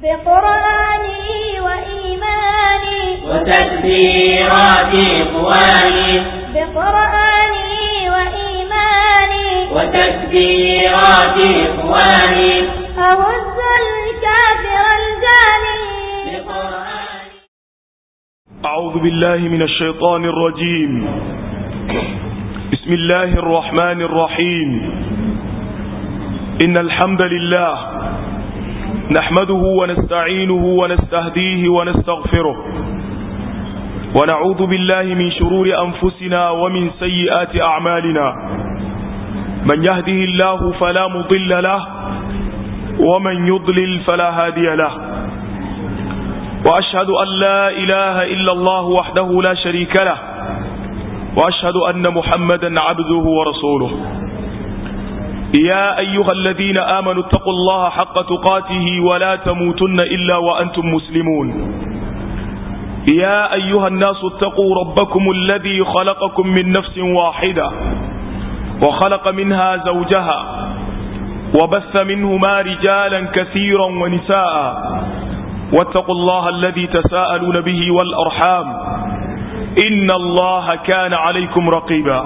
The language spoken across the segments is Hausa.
بقرآني وإيماني وتكبيرات إخواني بقرآني وإيماني وتكبيرات إخواني أهز الكافر الجاني بقرآني أعوذ بالله من الشيطان الرجيم بسم الله الرحمن الرحيم إن الحمد لله نحمده ونستعينه ونستهديه ونستغفره ونعوذ بالله من شرور أنفسنا ومن سيئات أعمالنا من يهده الله فلا مضل له ومن يضلل فلا هادي له وأشهد أن لا إله إلا الله وحده لا شريك له وأشهد أن محمدا عبده ورسوله يا أيها الذين آمنوا اتقوا الله حق تقاته ولا تموتن إلا وأنتم مسلمون يا أيها الناس اتقوا ربكم الذي خلقكم من نفس واحدة وخلق منها زوجها وبث منهما رجالا كثيرا ونساء واتقوا الله الذي تساءلون به والأرحام إن الله كان عليكم رقيبا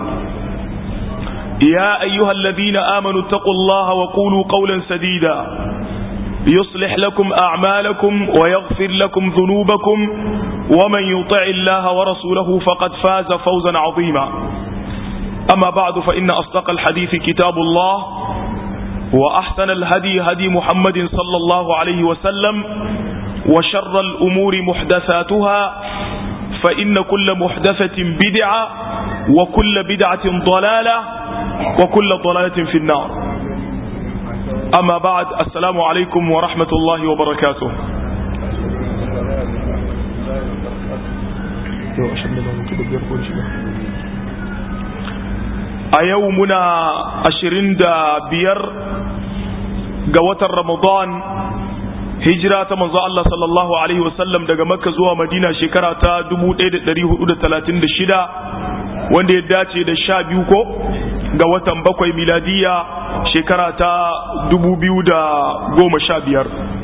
يا أيها الذين آمنوا اتقوا الله وقولوا قولا سديدا يصلح لكم أعمالكم ويغفر لكم ذنوبكم ومن يطع الله ورسوله فقد فاز فوزا عظيما أما بعد فإن أصدق الحديث كتاب الله وأحسن الهدي هدي محمد صلى الله عليه وسلم وشر الأمور محدثاتها فإن كل محدثة بدعة وكل بدعة ضلالة وكل ضلالة في النار أما بعد السلام عليكم ورحمة الله وبركاته a yau muna ashirin da biyar ga watan ramadan hijira ta manzo Allah sallallahu alaihi wasallam daga makka zuwa madina shekara ta 1436 wanda ya dace da sha biyu ko ga watan bakwai miladiya shekara ta 2015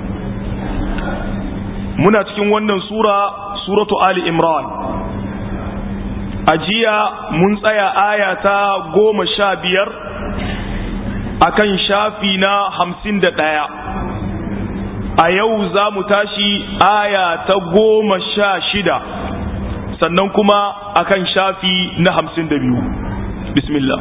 muna cikin wannan sura suratu ali imran a jiya mun tsaya aya ta goma sha biyar akan shafi na hamsin da ɗaya a yau za mu tashi aya ta goma sha shida sannan kuma akan shafi na hamsin da biyu bismillah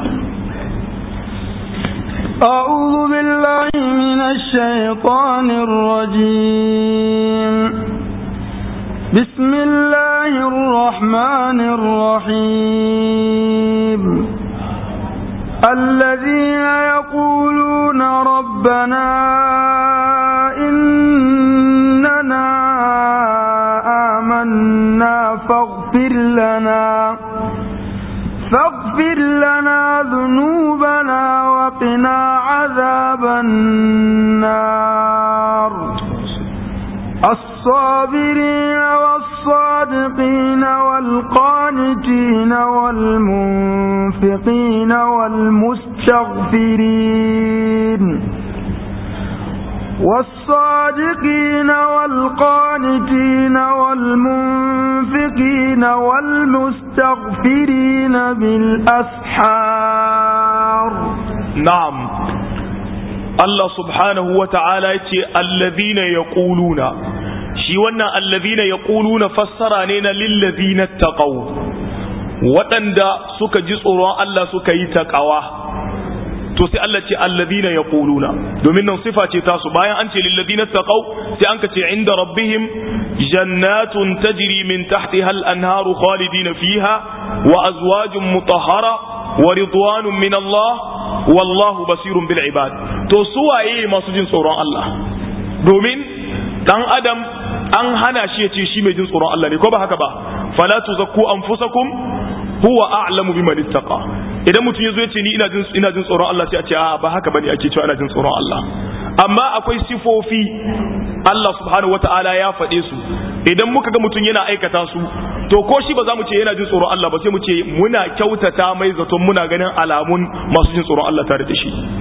أعوذ بالله من الشيطان الرجيم بسم الله الرحمن الرحيم الذين يقولون ربنا إننا آمنا فاغفر لنا فاغفر لنا ذنوبنا وقنا عذاب النار الصابرين والصادقين والقانتين والمنفقين والمستغفرين والصادقين والقانتين والمنفقين والمستغفرين بالأسحار نعم Allah subhanahu wa ta'ala ce, Allazina ya ƙuluna, shi wannan allazina ya ƙuluna fassara ne na lillazina taƙau, waɗanda suka ji tsoron Allah suka yi taƙawa. To sai Allah ce, Allazina ya ƙuluna, domin nan sifa ce tasu bayan an ce lillazina taƙau, sai an ka ce inda rabbihim jannatun tajri min tahti hal anharu khalidina fiha wa azwajun mutahhara wa ridwanun min Allah wallahu basirun bil ibad to su waye masu jin tsoron Allah domin dan adam an hana shi ya ce shi mai jin tsoron Allah ne ko ba haka ba fala tuzakku anfusakum huwa a'lamu biman ittaqa idan mutum yazo ya ce ni ina jin ina jin tsoron Allah sai a ce a ba haka bane ake cewa ina jin tsoron Allah amma akwai sifofi Allah subhanahu wataala ya faɗe su idan muka ga mutum yana aikata su to ko shi ba za mu ce yana jin tsoron Allah ba sai mu ce muna kyautata mai zaton muna ganin alamun masu jin tsoron Allah tare da shi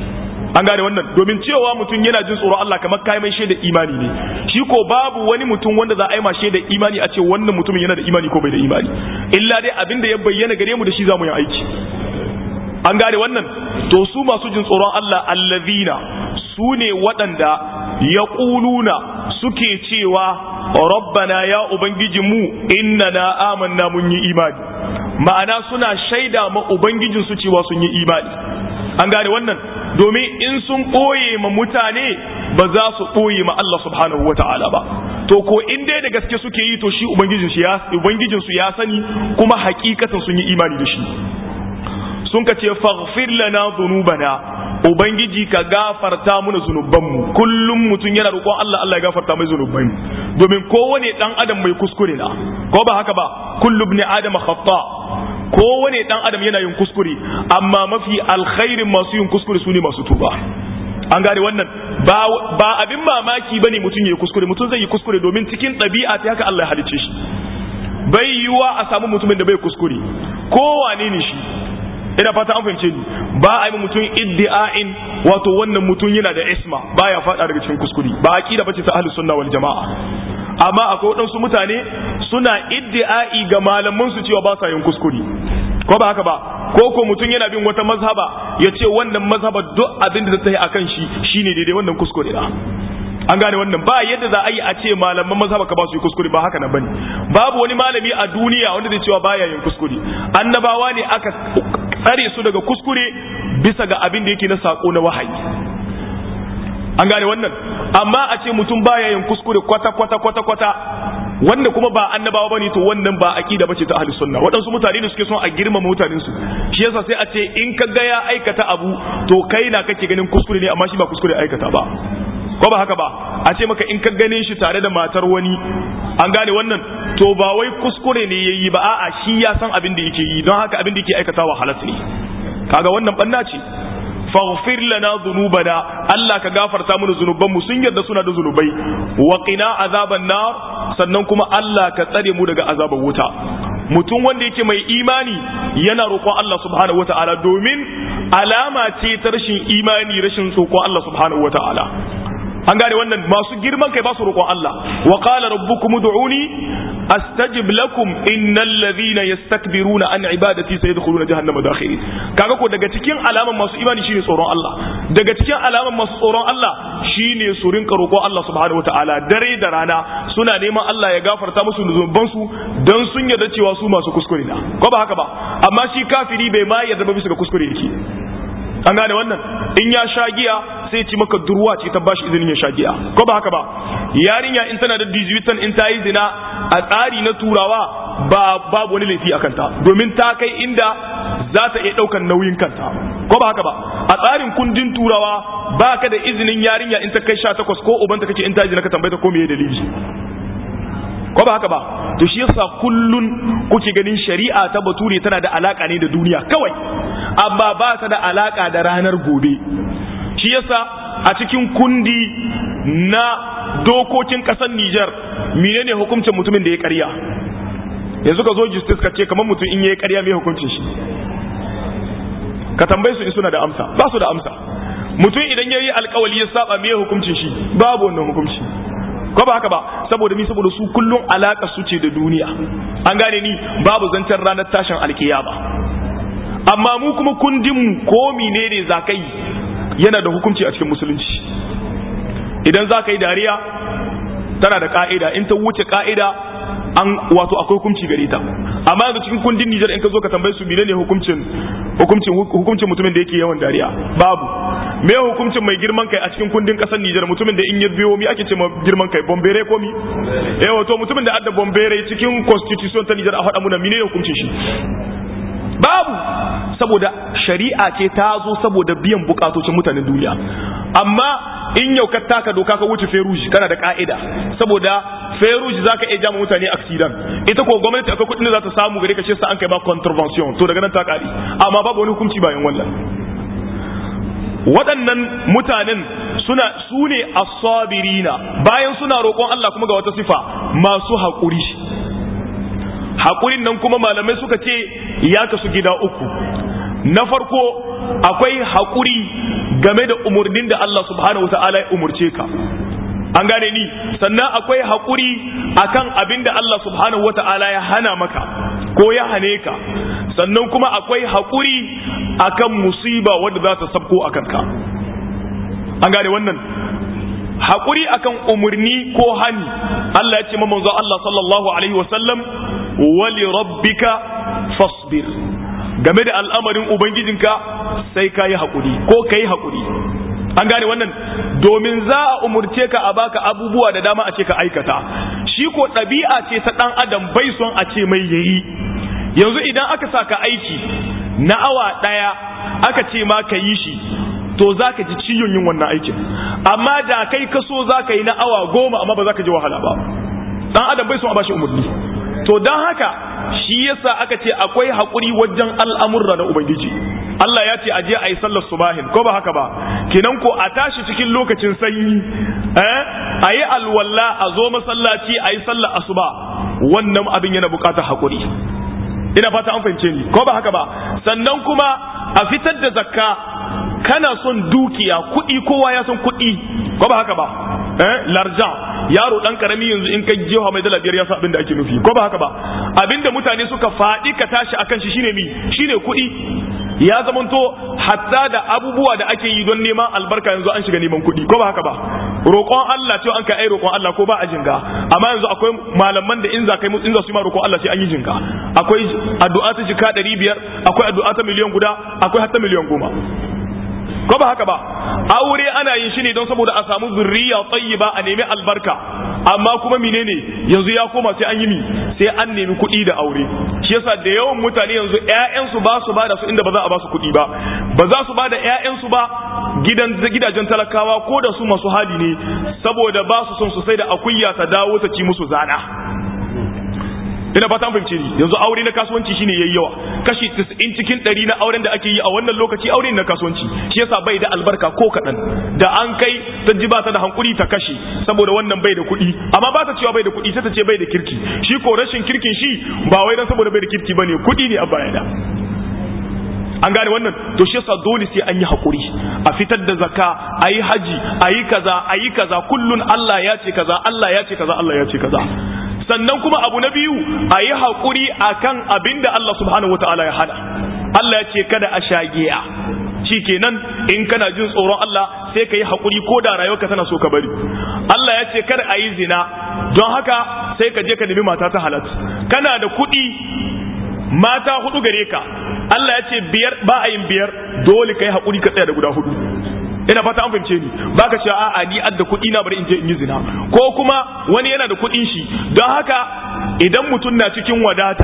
an gane wannan domin cewa mutum yana jin tsoron Allah kamar kai mai shaida imani ne shi ko babu wani mutum wanda za a yi ma shaida imani a ce wannan mutumin yana da imani ko bai da imani illa dai abin da ya bayyana gare mu da shi za mu yi aiki an gane wannan to su masu jin tsoron Allah allazina su ne waɗanda ya ƙuluna suke cewa rabbana ya ubangiji mu inna na amanna mun yi imani ma'ana suna shaida ma ubangijin su cewa sun yi imani an gane wannan domin in sun ɓoye ma mutane ba za su ɓoye ma Allah subhanahu wa ta'ala ba to ko in dai da gaske suke yi to shi ubangijin su ya sani kuma hakikatan sun yi imani da shi sun ka ce faghfir lana dhunubana ubangiji ka gafarta mana zunubanmu kullum mutum yana roƙon Allah Allah ya gafarta mai zunubai domin kowane dan adam mai kuskure na ko ba haka ba kullu ibn adam khata kowane dan adam yana yin kuskure amma mafi alkhairin masu yin kuskure sune masu tuba an gane wannan ba ba abin mamaki bane mutum yayi kuskure mutum zai yi kuskure domin cikin ɗabi'a ta haka Allah ya halicce shi bai yiwa a samu mutumin da bai kuskure kowane ne shi ina fata an fahimce ni ba a yi mutum iddi'ain wato wannan mutum yana da isma baya fada daga cikin kuskure ba aqida bace ta ahlus sunna wal jamaa amma akwai wadansu mutane suna iddi'ai ga malaman su cewa ba sa yin kuskure ko ba haka ba ko ko mutum yana bin wata mazhaba ya ce wannan mazhaba duk abin da ta yi akan shi shine daidai wannan kuskure da an gane wannan ba yadda za a yi a ce malaman mazhaba ka ba su yi kuskure ba haka nan bane babu wani malami a duniya wanda zai cewa baya yin kuskure annabawa ne aka tsare su daga kuskure bisa ga abin da yake na sako na wahayi an gane wannan amma a ce mutum baya yin kuskure kwata kwata kwata kwata wanda kuma ba annabawa bane to wannan ba aqida bace ta ahlus sunna waɗansu mutane da suke son a girmama mutanen su shi yasa sai a ce in ka ga ya aikata abu to kai na kake ganin kuskure ne amma shi ba kuskure aikata ba ko ba haka ba a ce maka in ka gane shi tare da matar wani an gane wannan to ba wai kuskure ne yayi ba a'a shi ya san abin da yake yi don haka abin da yake aikatawa halas ne kaga wannan banna ce faghfir lana dhunubana Allah ka gafarta mana zunuban mu sun yarda suna da zunubai wa qina azaban nar sannan kuma Allah ka tsare mu daga azaban wuta mutum wanda yake mai imani yana roƙon Allah subhanahu wata'ala domin alama ce ta rashin imani rashin roƙon Allah subhanahu wata'ala an gane wannan masu girman kai ba su roƙon Allah wa qala rabbukum ud'uni astajib lakum innal ladhina yastakbiruna an ibadati sayadkhuluna jahannama dakhirin kaga ko daga cikin alaman masu imani shine tsoron Allah daga cikin alaman masu tsoron Allah shine su rinka roƙon Allah subhanahu wataala dare da rana suna neman Allah ya gafarta musu zunuban su dan sun yarda cewa su masu kuskure na ko ba haka ba amma shi kafiri bai ma yarda ba bisa ga kuskure yake an gane wannan in ya sha giya sai ci maka durwa ce ta bashi izinin ya sha giya ko ba haka ba yarinya in tana da dijibitan in ta yi zina a tsari na turawa ba babu wani laifi a kanta domin ta kai inda za ta iya ɗaukan nauyin kanta ko ba haka ba a tsarin kundin turawa ba ka da izinin yarinya in ta kai sha takwas ko ubanta kake in ta zina ka tambaye ta ko meye dalili ko ba haka ba to shi yasa kullun kuke ganin shari'a ta bature tana da alaka ne da duniya kawai amma ba ta da alaka da ranar gobe shi yasa a cikin kundi na dokokin kasar Nijar menene hukuncin mutumin da ya karya yanzu ka zo justice ka ce kamar mutum in yayi karya mai hukuncin shi ka tambaye su in suna da amsa ba su da amsa mutum idan yayi alkawali ya saba mai hukuncin shi babu wannan hukunci ko ba haka ba saboda mi saboda su kullum alaka su ce da duniya an gane ni babu zancen ranar tashin alkiyama amma mu kuma kundin mu ko menene zakai yana da hukunci a cikin musulunci idan za ka yi dariya tana da ka'ida in ta wuce ka'ida an wato akwai hukunci gare ta amma yanzu cikin kundin Nijar in ka zo ka tambaye su menene hukuncin hukuncin hukuncin mutumin da yake yawan dariya babu me hukuncin mai girman kai a cikin kundin kasar Nijar mutumin da in ya biyo mi ake ce ma girman kai bombere ko mi eh wato mutumin da adda bombere cikin constitution ta Nijar a faɗa muna menene hukuncin shi babu saboda shari'a ce ta zo saboda biyan bukatocin mutanen duniya amma in yau ka taka doka ka wuce feruji kana da ka'ida saboda feruji zaka iya jama mutane accident ita ko gwamnati akwai kudin da za ta samu gare ka shi sa an kai ba contravention to daga nan ta kare amma babu wani hukunci bayan wannan waɗannan mutanen suna su ne asabirina bayan suna roƙon Allah kuma ga wata sifa masu haƙuri haƙurin nan kuma malamai suka ce ya kasu gida uku na farko akwai haƙuri game da umurnin da Allah subhanahu wataala ya umurce ka an gane ni sannan akwai haƙuri akan abin da Allah subhanahu wata'ala ya hana maka ko ya hane ka sannan kuma akwai haƙuri akan musiba wadda za ta sabko a kanka an gane wannan haƙuri akan umarni ko hani Allah ya ce manzo Allah sallallahu alaihi wasallam wali rabbika fasbir game da al'amarin ubangijinka sai ka yi haƙuri ko ka yi haƙuri an gane wannan domin za a umurce ka a baka abubuwa da dama a ce ka aikata shi ko ɗabi'a ce ta ɗan adam bai son a ce mai yayi yanzu idan aka sa ka aiki na awa ɗaya aka ce ma ka yi shi to za ka ji ciyon yin wannan aikin amma da kai ka so za ka yi na awa goma amma ba za ka ji wahala ba ɗan adam bai son a bashi umarni to don haka shi yasa aka ce akwai haƙuri wajen al'amurra na ubangiji Allah ya ce aje a yi sallar subahin ko ba haka ba kenan ko a tashi cikin lokacin sanyi eh a yi alwalla a zo masallaci a yi sallar asuba wannan abin yana bukatar haƙuri ina fata an fahimce ni ko ba haka ba sannan kuma a fitar da zakka kana son dukiya kuɗi kowa ya son kuɗi ko ba haka ba eh larjan yaro dan karami yanzu in kai jefa mai dala biyar ya san abin da ake nufi ko ba haka ba abinda mutane suka faɗi ka tashi akan shi shine mi shine kuɗi ya zamanto hatta da abubuwa da ake yi don neman albarka yanzu an shiga neman kuɗi ko ba haka ba roƙon Allah cewa an kai ai roƙon Allah ko ba a jinga amma yanzu akwai malaman da in za kai in za su yi ma roƙon Allah sai an yi jinga akwai addu'a ta jika ɗari biyar akwai addu'a ta miliyan guda akwai hatta miliyan goma ko ba haka ba aure ana yin shi ne don saboda a samu zurriya tayyiba a nemi albarka amma kuma menene yanzu ya koma sai an yi mi sai an nemi kuɗi da aure shi yasa da yawan mutane yanzu ƴaƴansu ba su ba da su inda ba za a ba su kuɗi ba ba za su ba da ƴaƴansu ba gidan gidajen talakawa ko da su masu hali ne saboda ba su son su sai da akuya ta dawo ta ci musu zana ina fata an fahimce ni yanzu aure na kasuwanci shine yayi yawa kashi 90 cikin 100 na auren da ake yi a wannan lokaci aure na kasuwanci shi yasa bai da albarka ko kadan da an kai ta ji ba ta da hankuri ta kashe saboda wannan bai da kuɗi amma ba ta cewa bai da kuɗi sai ta ce bai da kirki shi ko rashin kirkin shi ba wai dan saboda bai da kirki bane kuɗi ne a baya da an gane wannan to shi yasa dole sai an yi hakuri a fitar da zakka a yi haji a yi kaza a yi kaza kullun Allah ya ce kaza Allah ya ce kaza Allah ya ce kaza sannan kuma abu na biyu a yi haƙuri a kan abin da Allah subhanahu wata'ala ya hana Allah ya ce kada a shagiya shi kenan in kana jin tsoron Allah sai ka yi haƙuri ko da rayuwarka tana so ka bari Allah ya ce kada a yi zina don haka sai ka je ka nemi mata ta halat kana da kuɗi mata hudu gare ka Allah ya ce biyar ba a yin biyar dole ka yi haƙuri ka tsaya da guda hudu ina fata an fahimce ni baka cewa a'a ni adda kuɗi na bari in je in yi zina ko kuma wani yana da kuɗin shi don haka idan mutum na cikin wadata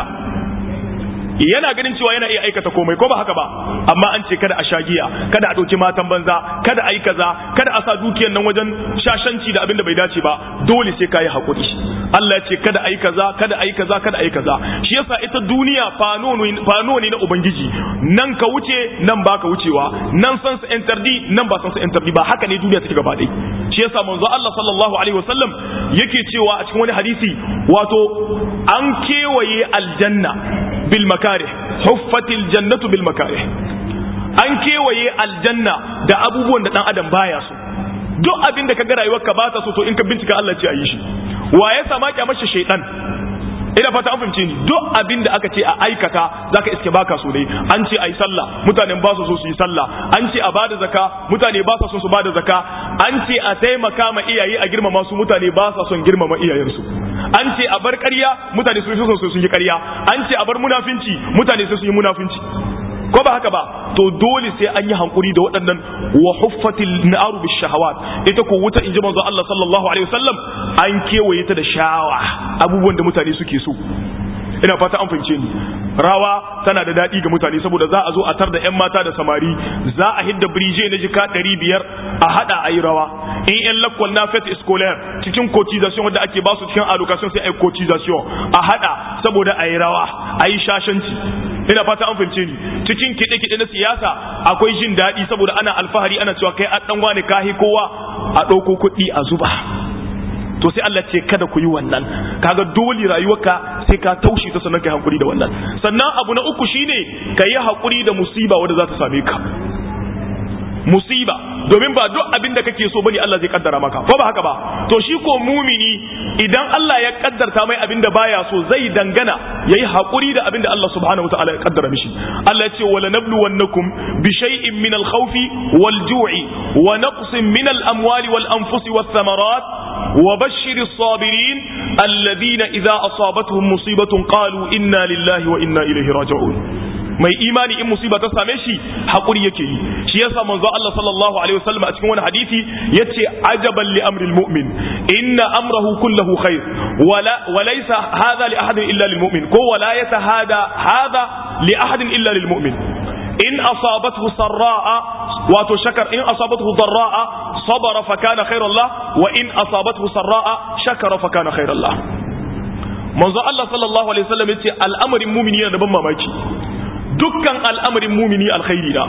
yana ganin cewa yana iya aikata komai ko ba haka ba amma an ce kada a sha giya kada a ɗauki matan banza kada a yi kaza kada a sa dukiyar nan wajen shashanci da abin da bai dace ba dole sai ka yi haƙuri Allah ya ce kada a yi kaza kada a yi kaza kada a yi kaza shi yasa ita duniya fano ne na ubangiji nan ka wuce nan ba ka wucewa nan san su entardi nan ba san su entardi ba haka ne duniya take gaba ɗaya shi yasa manzo Allah sallallahu alaihi wasallam yake cewa a cikin wani hadisi wato an kewaye aljanna bil makarih huffatil jannatu bil makarih an kewaye aljanna da abubuwan da dan adam baya so duk abin da ka ga rayuwarka ba ta so to in ka bincika Allah ce a yi shi wa ya sama kyamar shi shaidan ina fata an fahimce ni duk abin da aka ce a aikata zaka iske baka so dai an ce ayi sallah mutanen ba su so su yi sallah an ce a bada zaka mutane ba su so su bada zaka an ce a taimaka ma iyaye a girmama su mutane ba su son girmama iyayensu an ce a bar ƙarya mutane su so su yi ƙarya an ce a bar munafinci mutane su yi munafinci ko ba haka ba to dole sai an yi hankuri da waɗannan wa huffatil naru bis shahawat ita ko wuta inji manzo Allah sallallahu alaihi wasallam an kewaye ta da shawa abubuwan da mutane suke so ina fata an fahimce ni rawa tana da daɗi ga mutane saboda za a zo a tar da 'yan mata da samari za a hidda birije na jika ɗari biyar a haɗa a yi rawa in 'yan lakwal na fet scolaire cikin cotisation wadda ake basu cikin allocation sai a yi cotisation a haɗa saboda a yi rawa a yi shashanci ina fata an fahimce ni cikin kiɗe-kiɗe na siyasa akwai jin daɗi saboda ana alfahari ana cewa kai an ɗan wane kahi kowa a ɗauko kuɗi a zuba to sai Allah ce kada ku yi wannan kaga dole rayuwarka sai ka taushe ta sannan kai hakuri da wannan sannan abu na uku shine ka yi hakuri da musiba wanda za ta same ka musiba domin ba duk abin da kake so bane Allah zai kaddara maka ko ba haka ba to shi ko mumini idan Allah ya kaddarta mai abin da baya so zai dangana yayi hakuri da abin da Allah subhanahu wataala ya kaddara mishi Allah ya ce wala nabluwannakum bi shay'in min al-khawfi wal-ju'i wa naqsin min al-amwali wal-anfusi wath-thamarat wa bashshir as-sabirin alladhina idha asabatuhum musibatun qalu inna lillahi wa inna ilayhi raji'un mai imani in musiba ta same shi hakuri yake yi shi yasa manzo Allah sallallahu alaihi wasallam a cikin wani hadisi yace ajaban li amril mu'min inna amrahu kulluhu khair wala walaysa hadha li ahadin illa lil mu'min ko wala yatahada hadha li ahadin illa lil mu'min in asabathu sarra'a wato shakar in asabathu darra'a sabara fa kana khairan lah wa in asabathu sarra'a shakara fa kana khairan lah manzo Allah sallallahu alaihi wasallam yace al'amarin mu'mini yana da ban mamaki dukkan al'amarin mumini alkhairi da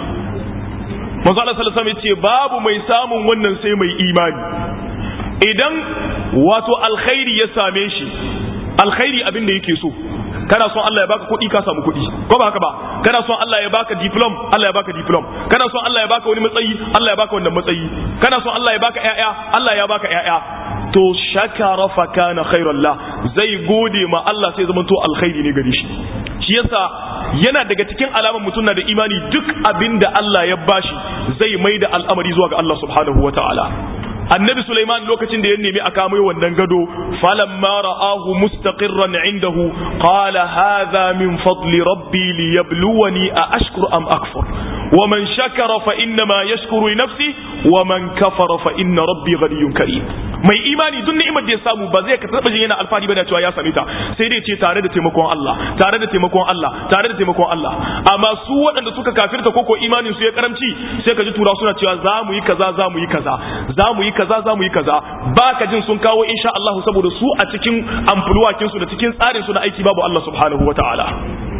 manzo Allah sallallahu alaihi ce babu mai samun wannan sai mai imani idan wato alkhairi ya same shi alkhairi abin da yake so kana son Allah ya baka kuɗi ka samu kuɗi ko ba haka ba kana son Allah ya baka diplom Allah ya baka diplom kana son Allah ya baka wani matsayi Allah ya baka wannan matsayi kana son Allah ya baka ƴaƴa Allah ya baka ƴaƴa to shakara fa kana khairan la zai gode ma Allah sai zama to alkhairi ne gare shi shi yasa yana daga cikin alamar mutum na da imani duk abin da Allah ya bashi zai mai da al'amari zuwa ga Allah subhanahu wa ta'ala annabi Sulaiman lokacin da ya nemi a kamo wannan gado falamma ra'ahu mustaqirran indahu qala hadha min fadli rabbi liyabluwani a ashkur am akfur wa man shakara fa innama yashkuru li nafsi wa man kafara fa inna rabbi ghaniyyun karim mai imani duk ni'imar da ya samu ba zai ka taba jin yana alfahari bane cewa ya same ta sai dai ce tare da taimakon Allah tare da taimakon Allah tare da taimakon Allah amma su waɗanda suka kafirta koko imanin su ya karamci sai ka ji tura suna cewa za mu yi kaza za mu yi kaza za mu yi kaza za mu yi kaza ba ka jin sun kawo insha Allah saboda su a cikin amfulwakin su da cikin tsarin su na aiki babu Allah subhanahu wataala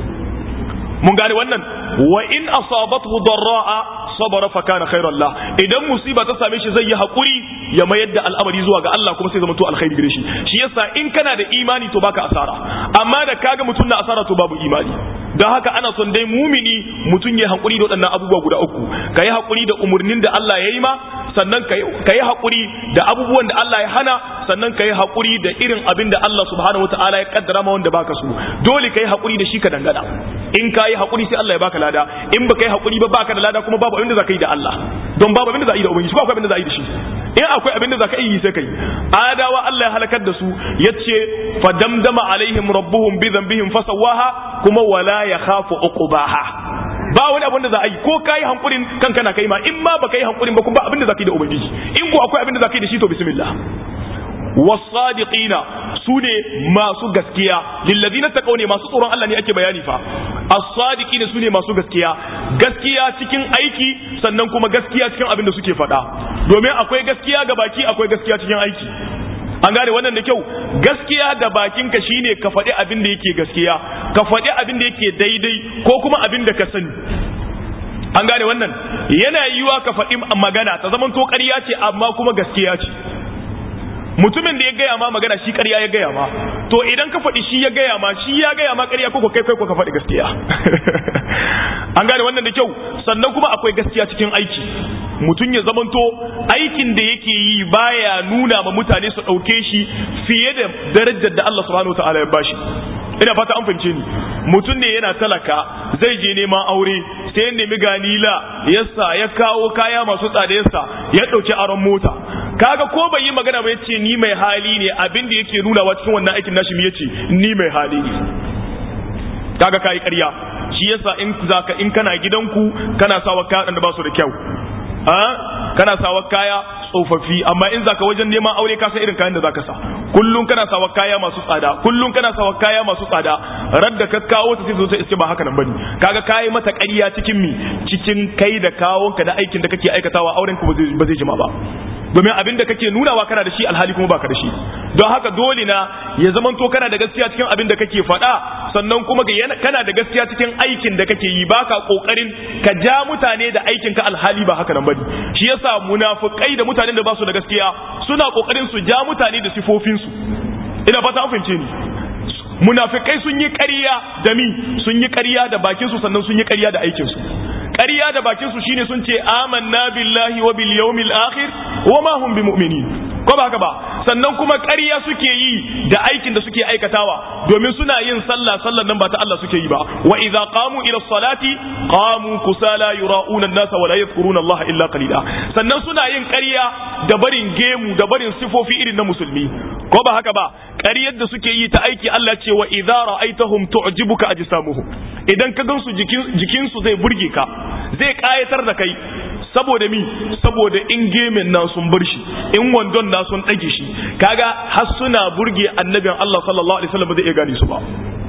mun gane wannan wa in asabathu darra'a sabara fa kana khairan la idan musiba ta same shi zai yi hakuri ya mayar da al'amari zuwa ga Allah kuma sai zama to alkhairi gare shi shi yasa in kana da imani to baka asara amma da kaga mutum na asara to babu imani don haka ana son dai mumini mutum ya hakuri da waɗannan abubuwa guda uku ka yi hakuri da umarnin da Allah ya yi ma sannan ka yi hakuri da abubuwan da Allah ya hana sannan ka yi hakuri da irin abin da Allah subhanahu wataala ya kaddara ma wanda baka so dole ka yi hakuri da shi ka dangana in ka yi hakuri sai Allah ya baka lada in baka yi hakuri ba baka da lada kuma babu abin da zaka yi da Allah don babu abin da za a yi da ubangiji ba akwai abin da za a yi da shi in akwai abin da zaka yi sai kai adawa Allah ya halakar da su yace fadamdama alaihim rabbuhum bi dhanbihim fasawaha kuma wala yakhafu uqbaha ba wani abin da za a yi ko kai hankurin kanka na kai ma in ma baka yi hankurin ba kuma ba abin da zaka yi da ubangiji in ko akwai abin da zaka yi da shi to bismillah wasadiqina su ne masu gaskiya lillazina taqaw ne masu tsoron Allah ne ake bayani fa as-sadiqina su ne masu gaskiya gaskiya cikin aiki sannan kuma gaskiya cikin abin da suke faɗa domin akwai gaskiya ga baki akwai gaskiya cikin aiki an gane wannan da kyau gaskiya da bakinka shine ka faɗi abin da yake gaskiya ka faɗi abin da yake daidai ko kuma abin da ka sani an gane wannan yana yiwa ka faɗi magana ta zaman to ƙarya ce amma kuma gaskiya ce mutumin da ya gaya ma magana shi ƙarya ya gaya ma to idan ka faɗi shi ya gaya ma shi ya gaya ma ƙarya ko kai kai ko ka faɗi gaskiya an gane wannan da kyau sannan kuma akwai gaskiya cikin aiki mutum ya zamanto aikin da yake yi baya nuna ma mutane su ɗauke shi fiye da darajar da Allah subhanahu wa ta'ala ya bashi ina fata an fahimce ni mutum ne yana talaka zai je neman aure sai ya nemi ganila yasa ya kawo kaya masu tsada yasa ya ɗauki aron mota kaga ko bai yi magana ba yace ni mai hali ne abin da yake nunawa cikin wannan aikin nashi mi yace ni mai hali ne kaga kai ƙarya shi yasa in zaka in kana gidanku kana sawa kaya da ba su da kyau a kana sawa kaya tsofaffi amma in zaka wajen neman aure ka san irin kayan da zaka sa kullun kana sawa kaya masu tsada kullun kana sawa kaya masu tsada radda ka kawo ta sai zo sai ba haka nan bane kaga kai mata ƙarya cikin mi cikin kai da kawonka da aikin da kake aikatawa auren ku ba zai jima ba domin abin da kake nunawa kana da shi alhali kuma baka da shi don haka dole na ya zaman to kana da gaskiya cikin abin da kake faɗa sannan kuma kana da gaskiya cikin aikin da kake yi baka kokarin ka ja mutane da aikin ka alhali ba haka nan bane shi yasa munafikai da mutanen da ba su da gaskiya suna kokarin su ja mutane da sifofin su ina fata an fahimce ni munafikai sun yi ƙarya da mi sun yi ƙarya da bakin su sannan sun yi ƙarya da aikin su ƙarya da bakin su shine sun ce amanna billahi wa bil yawmil akhir wa ma hum bimu'minin ko ba haka ba sannan kuma ƙarya suke yi da aikin da suke aikatawa domin suna yin sallah sallan nan ba ta Allah suke yi ba wa idza qamu ila salati qamu kusala yura'una an-nasa wa la yadhkuruna Allah illa qalila sannan suna yin ƙarya da barin gemu da barin sifofi irin na musulmi ko ba haka ba ƙaryar da suke yi ta aiki Allah ce wa idza ra'aitahum tu'jibuka ajsamuhum idan ka gansu jikin jikin su zai burge ka zai kayatar da kai saboda mi saboda in gemin na sun bar shi in wandon na sun ɗage shi kaga har suna burge annabin Allah sallallahu alaihi wasallam zai iya gane su ba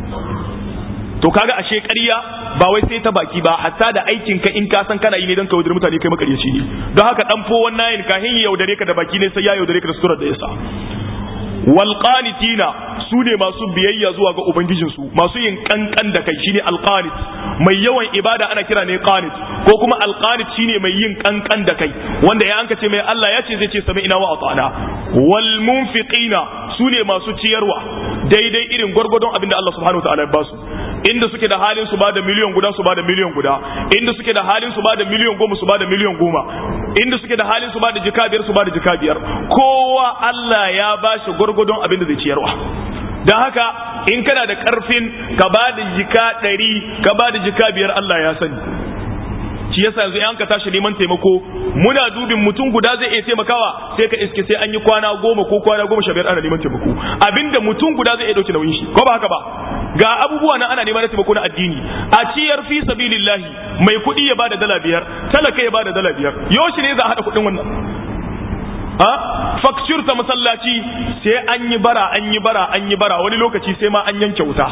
to kaga ashe ƙarya ba wai sai ta baki ba hatta da aikin ka in ka san kana yi ne don ka yaudare mutane kai makaryaci ne don haka dan fo wannan kahin ya yaudare ka da baki ne sai ya yaudare ka da surar da yasa wal qanitina su ne masu biyayya zuwa ga ubangijinsu masu yin kankan da kai shine alqanit mai yawan ibada ana kira ne qanit ko kuma alqanit shine mai yin kankan da kai wanda ya anka ce mai Allah ya ce zai ce sami ina wa atana wal munfiqina su ne masu ciyarwa daidai irin gwargwadon abinda Allah subhanahu wataala ya basu inda suke da halin su bada miliyan guda su bada miliyan guda inda suke da halin su bada miliyan goma su bada miliyan goma inda suke da halin su bada jika biyar su bada jika biyar kowa Allah ya bashi gwargwadon abinda zai ciyarwa don haka in kana da karfin ka ba da jika ɗari ka ba da jika biyar Allah ya sani shi yasa yanzu an ka tashi neman taimako muna dubin mutum guda zai iya taimakawa sai ka iske sai an yi kwana goma ko kwana goma sha biyar ana neman taimako abinda mutum guda zai iya dauke nauyin shi ko ba haka ba ga abubuwa na ana neman taimako na addini a ciyar fi sabilillahi mai kuɗi ya bada dala biyar talaka ya bada dala biyar yoshi ne za a haɗa kuɗin wannan a fakcir ta masallaci sai an yi bara an yi bara an yi bara wani lokaci sai ma an yanke wuta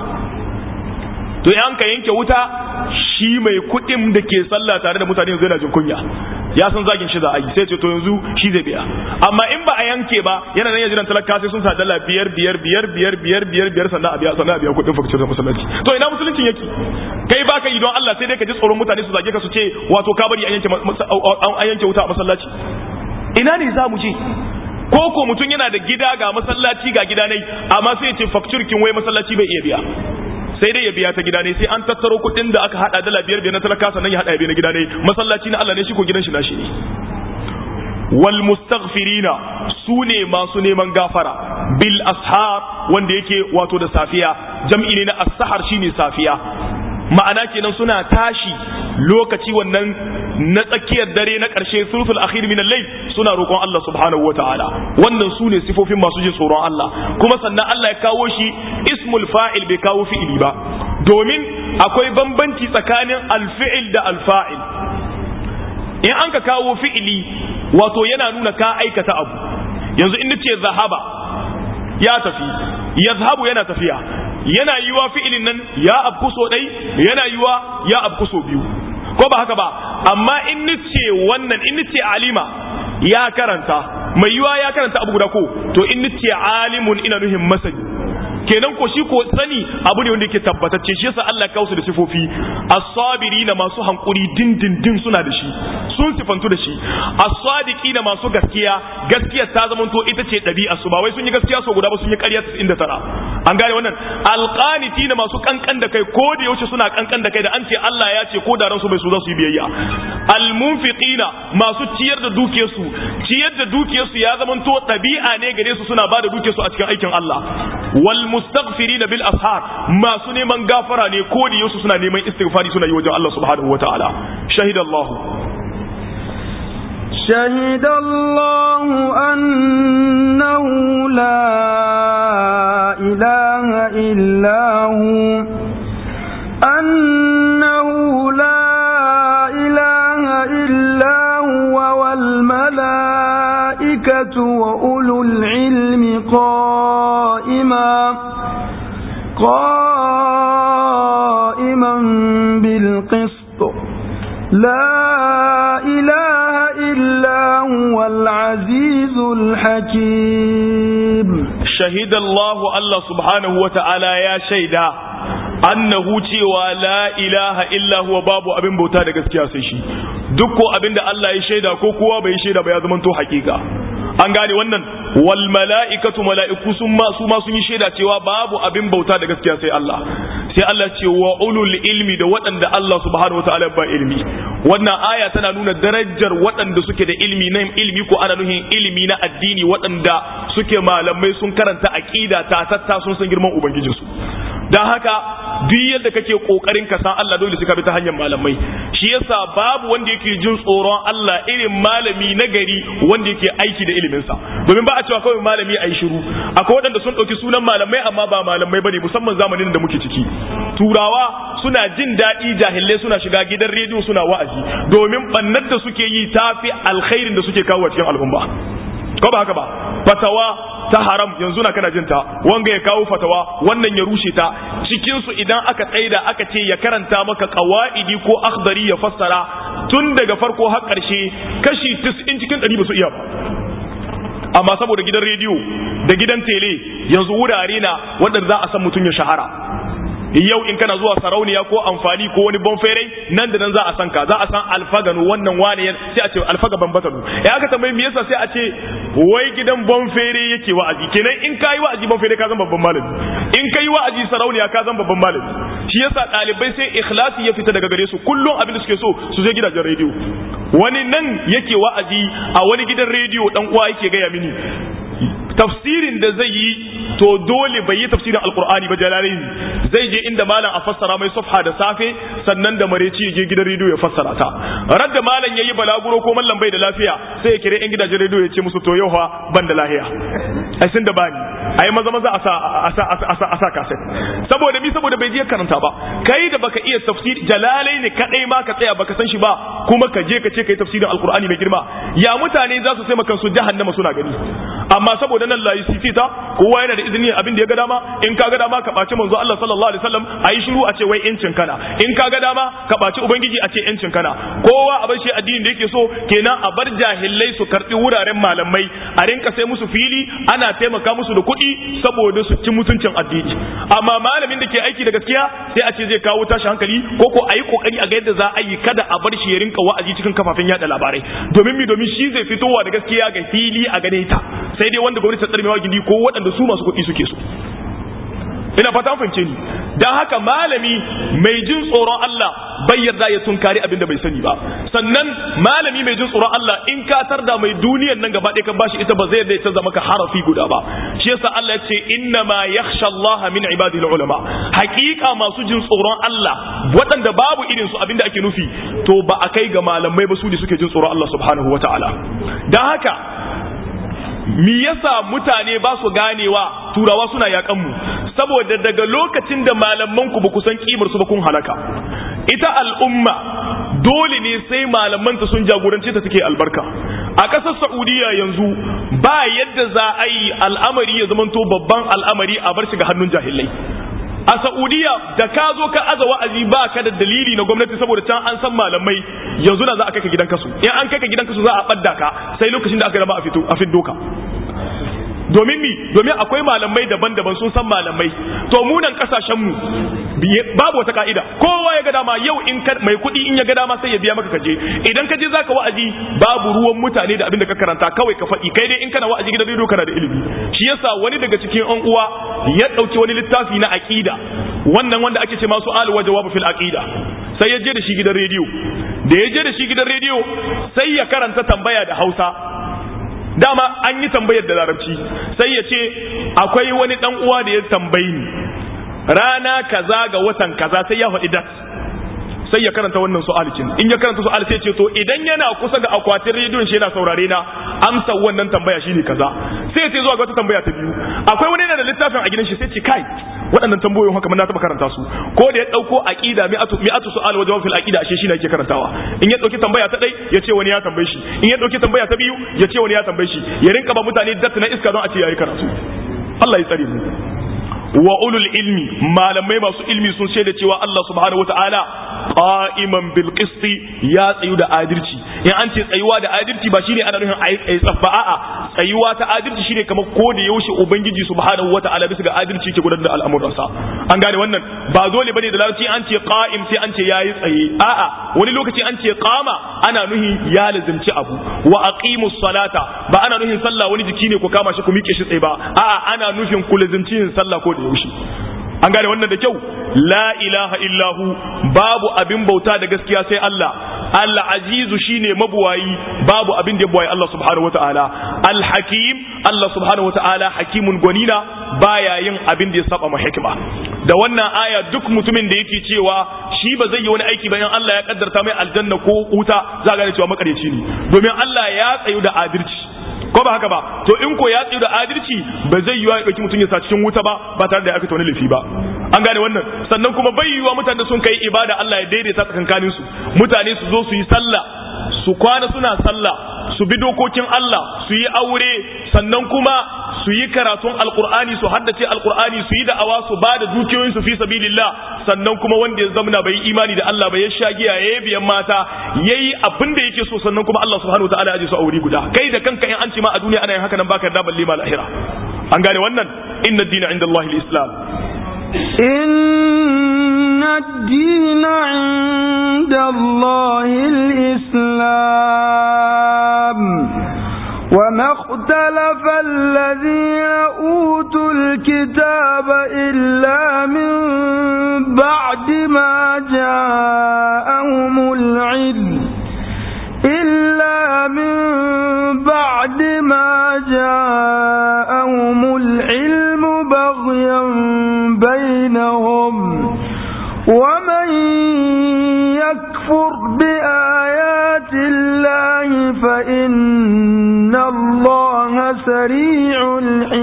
to yan ka yanke wuta shi mai kuɗin da ke sallah tare da mutane yanzu yana jin kunya ya san zagin shi za a yi sai ce to yanzu shi zai biya amma in ba a yanke ba yana nan yajiran talaka sai sun sa dala biyar biyar biyar biyar biyar biyar biyar sannan a biya sannan a biya kuɗin fakcir ta masallaci to ina musuluncin yake kai ba ka yi don Allah sai dai ka ji tsoron mutane su zage ka su ce wato ka bari an yanke an yanke wuta a masallaci ina ne za mu je ko ko mutum yana da gida ga masallaci ga gida ne amma sai ya ce fakturkin wai masallaci bai iya biya sai dai ya biya ta gida ne sai an tattaro kuɗin da aka hada dala biyar biyar na talaka sannan ya hada ya biya na gida ne masallaci na Allah ne shi ko gidan shi na shi ne wal mustaghfirina su ne masu neman gafara bil ashar wanda yake wato da safiya jam'i ne na as-sahar shine safiya ma'ana kenan suna tashi lokaci wannan na tsakiyar dare na ƙarshe sulful akhir min al-layl suna roƙon Allah subhanahu wataala wannan su ne sifofin masu jin tsoron Allah kuma sannan Allah ya kawo shi ismul fa'il bai kawo fi'ili ba domin akwai bambanci tsakanin al-fi'il da al-fa'il in an ka kawo fi'ili wato yana nuna ka aikata abu yanzu in ce zahaba ya tafi yazhabu yana tafiya yana yiwa fi'ilin nan ya abku so ɗai yana yiwa ya abku so biyu ko ba haka ba amma in nice wannan in nice alima ya karanta mai yiwa ya karanta abu guda ko to in nice alimun ina nuhin masani kenan ko shi ko sani abu ne wanda yake tabbatacce shi yasa Allah kausu da sifofi as-sabirina masu hankuri dindindin suna da shi sun sifantu da shi as-sadiqina masu gaskiya gaskiya ta zama to ita ce dabi'a su ba wai sun yi gaskiya so guda ba sun yi ƙarya 99 an gane wannan alqanitina masu kankan da kai ko da yaushe suna kankan da kai da an ce Allah ya ce ko da ransu bai so za su yi biyayya almunfiqina masu ciyar da dukiyarsu ciyar da dukiyarsu ya zama to dabi'a ne gare su suna ba da dukiyarsu a cikin aikin Allah wal mustaghfirina bil ashar masu neman gafara ne ko da yaushe suna neman istighfari suna yi wajen Allah subhanahu wataala shahidallahu شهد الله أنه لا إله إلا هو أنه لا إله إلا هو والملائكة وأولو العلم قائما قائما بالقسط لا إله إلا هو العزيز الحكيم شهد الله الله سبحانه وتعالى يا شيدا annahu cewa la ilaha illa huwa babu abin bauta da gaskiya sai shi duk ko abin da Allah ya shaida ko kowa bai shaida ba ya zama to hakika an gane wannan wal mala'ikatu mala'iku sun ma su ma sun yi shaida cewa babu abin bauta da gaskiya sai Allah sai Allah ce wa ulul ilmi da waɗanda Allah subhanahu wataala ba ilmi wannan aya tana nuna darajar waɗanda suke da ilmi na ilmi ko ana nuhin ilmi na addini waɗanda suke malamai sun karanta aqida ta tatta sun san girman ubangijinsu dan haka duk yadda kake kokarin ka san Allah dole sai ka bi ta hanyar malamai shi yasa babu wanda yake jin tsoron Allah irin malami na gari wanda yake aiki da ilimin sa domin ba a cewa kawai malami ayi shiru akwai waɗanda sun ɗauki sunan malamai amma ba malamai bane musamman zamanin da muke ciki turawa suna jin daɗi jahilai suna shiga gidan rediyo suna wa'azi domin bannar da suke yi tafi alkhairin da suke kawo cikin al'umma ko ba haka ba fatawa ta haram yanzu na kana jinta wanga ya kawo fatawa wannan ya rushe ta cikin su idan aka tsaida aka ce ya karanta maka qawaidi ko akhdari ya fassara tun daga farko har karshe kashi 90 cikin 100 ba su iya ba amma saboda gidan rediyo da gidan tele yanzu wurare na wanda za a san mutum ya shahara yau in kana zuwa sarauniya ko amfani ko wani bonferai nan da nan za a san ka za a san alfaganu wannan wane sai a ce alfaga bambatanu ya aka tambayi me yasa sai a ce wai gidan bonfere yake wa'azi kenan in kai wa'azi bonfere ka zan babban malami in kai wa'azi sarauniya ka zan babban malami shi yasa dalibai sai ikhlasi ya fita daga gare su kullum abin da suke so su je gidajen rediyo wani nan yake wa'azi a wani gidan rediyo dan uwa yake gaya mini tafsirin da zai yi to dole bai yi tafsirin alkur'ani ba jalalain zai je inda malam a fassara mai safha da safe sannan da mareci ya je gidan rediyo ya fassara ta radda malam yayi balaguro ko mallam bai da lafiya sai ya kire yan gidajen rediyo ya ce musu to yau fa ban da lafiya ai sun da bani ai maza maza a sa a sa a sa a sa kaset saboda mi saboda bai je karanta ba kai da baka iya tafsiri jalalai ne kadai ma ka tsaya baka san shi ba kuma ka je ka ce kai tafsirin alkur'ani mai girma ya mutane za su sai makan su jahannama suna gani amma saboda nan layi sifita kowa yana da izini abin da ya ga dama in ka ga dama ka ɓaci manzo Allah sallallahu alaihi wasallam a yi shiru a ce wai yancin kana in ka ga dama ka ɓaci ubangiji a ce yancin kana kowa a bar shi addinin da yake so kenan a bar jahilai su karɓi wuraren malamai a rinka sai musu fili ana taimaka musu da kuɗi saboda su ci mutuncin addini amma malamin da ke aiki da gaskiya sai a ce zai kawo tashi hankali ko ko a yi kokari a ga yadda za a yi kada a bar shi ya rinka wa'azi cikin kafafen yada labarai domin mi domin shi zai fitowa da gaskiya ga fili a gane ta sai dai wanda gwamnati ta tsarmewa gindi ko waɗanda su masu kuɗi suke so ina fata an fahimce ni dan haka malami mai jin tsoron Allah bai yarda ya tunkari abin da bai sani ba sannan malami mai jin tsoron Allah in ka tarda mai duniyar nan gaba ɗaya kan bashi ita ba zai yarda ya canza maka harafi guda ba shi yasa Allah ya ce inna ma yakhsha Allah min ibadihi ulama haƙiƙa masu jin tsoron Allah waɗanda babu irin su abin da ake nufi to ba a kai ga malamai ba su ne suke jin tsoron Allah subhanahu wataala dan haka mi yasa mutane ba su ganewa turawa suna yakan mu saboda daga lokacin da malaman ku ba ku san kimar su ba kun halaka ita al'umma dole ne sai malaman ta sun jagorance ta take albarka a ƙasar saudiya yanzu ba yadda za a yi al'amari ya zamanto babban al'amari a bar shi ga hannun jahilai a Saudiya da ka zo ka aza wa'azi ba ka da dalili na gwamnati saboda can an san malamai yanzu na za a kai ka gidan kasu in an kai ka gidan kasu za a badda ka sai lokacin da aka raba a fito a fiddo ka domin mi domin akwai malamai daban-daban sun san malamai to mu nan kasashen mu babu wata ka'ida kowa ya ga dama yau in mai kuɗi in ya ga dama sai ya biya maka kaje idan ka je zaka wa'azi babu ruwan mutane da abin da ka karanta kawai ka faɗi kai dai in kana wa'azi gidan rediyo kana da ilimi shi yasa wani daga cikin an uwa ya ɗauki wani littafi na aqida wannan wanda ake ce masu al wa jawabu fil aqida sai ya je da shi gidan rediyo da ya je da shi gidan rediyo sai ya karanta tambaya da Hausa dama an yi tambayar da larabci sai ya ce akwai wani dan uwa da ya tambayi ni rana kaza ga watan kaza sai ya faɗi dat sai ya karanta wannan su'alikin in ya karanta su'al sai ce to idan yana kusa ga akwatin rediyon shi yana saurare na amsa wannan tambaya shine kaza sai ya ce zuwa ga wata tambaya ta biyu akwai wani yana da littafin a gidan shi sai ce kai waɗannan tambayoyin haka mun na taɓa karanta su ko da ya ɗauko aqida mi'atu mi'atu su'al wa jawab fil aqida ashe shi ne yake karantawa in ya ɗauki tambaya ta ɗai ya ce wani ya tambaye shi in ya ɗauki tambaya ta biyu ya ce wani ya tambaye shi ya rinka ba mutane dat na iska don a ce yayi karatu Allah ya tsare mu wa ulul ilmi malamai masu ilmi sun shaida cewa Allah subhanahu wataala qa'iman bil qisti ya tsayu da adalci in an ce tsayuwa da adalci ba shine ana nufin ayi tsayi tsaffa a'a tsayuwa ta adalci shine kamar ko da yaushe ubangiji subhanahu wataala bisa ga adalci ke gudanar da al'amuransa an gane wannan ba dole bane da larabci an ce qa'im sai an ce yayi tsaye a'a wani lokaci an ce qama ana nuhin ya lazimci abu wa aqimus salata ba ana nuhin sallah wani jiki ne ku kama shi ku miƙe shi tsaye ba a'a ana nufin ku lazimci yin sallah ko da yaushe an gane wannan da kyau la ilaha illahu babu abin bauta da gaskiya sai Allah al-azizu shine mabuwayi babu abin da ya buwayi Allah subhanahu wataala al-hakim Allah subhanahu wataala hakimun gwanina baya yin abin da ya saba ma hikima da wannan aya duk mutumin da yake cewa shi ba zai yi wani aiki bayan Allah ya kaddarta mai aljanna ko wuta za ga cewa makareci ne domin Allah ya tsayu da adalci ko ba haka ba to in ko ya tsayu da adalci ba zai yi wa ɗauki mutum ya sa cikin wuta ba ba tare da ya aka wani laifi ba an gane wannan sannan kuma bai yiwa mutane sun kai ibada Allah ya daidaita tsakankanin su mutane su zo su yi sallah su kwana suna sallah su bi dokokin Allah su yi aure sannan kuma su yi karatun alkur'ani su haddace alkur'ani su yi da'awa su ba da dukiyoyin su fi sabilillah sannan kuma wanda ya zamana bai imani da Allah ba ya sha giya ya biyan mata yayi abin da yake so sannan kuma Allah subhanahu wataala ya ji su aure guda kai da kanka in an ce ma a duniya ana yin haka nan baka da balle ma lahira an gane wannan inna dina inda Allah islam إن الدين عند الله الإسلام وما اختلف الذين أوتوا الكتاب إلا من بعد ما جاءهم العلم إلا من بعد ما جاءهم العلم بغيا بينهم ومن يكفر بآيات الله فإن الله سريع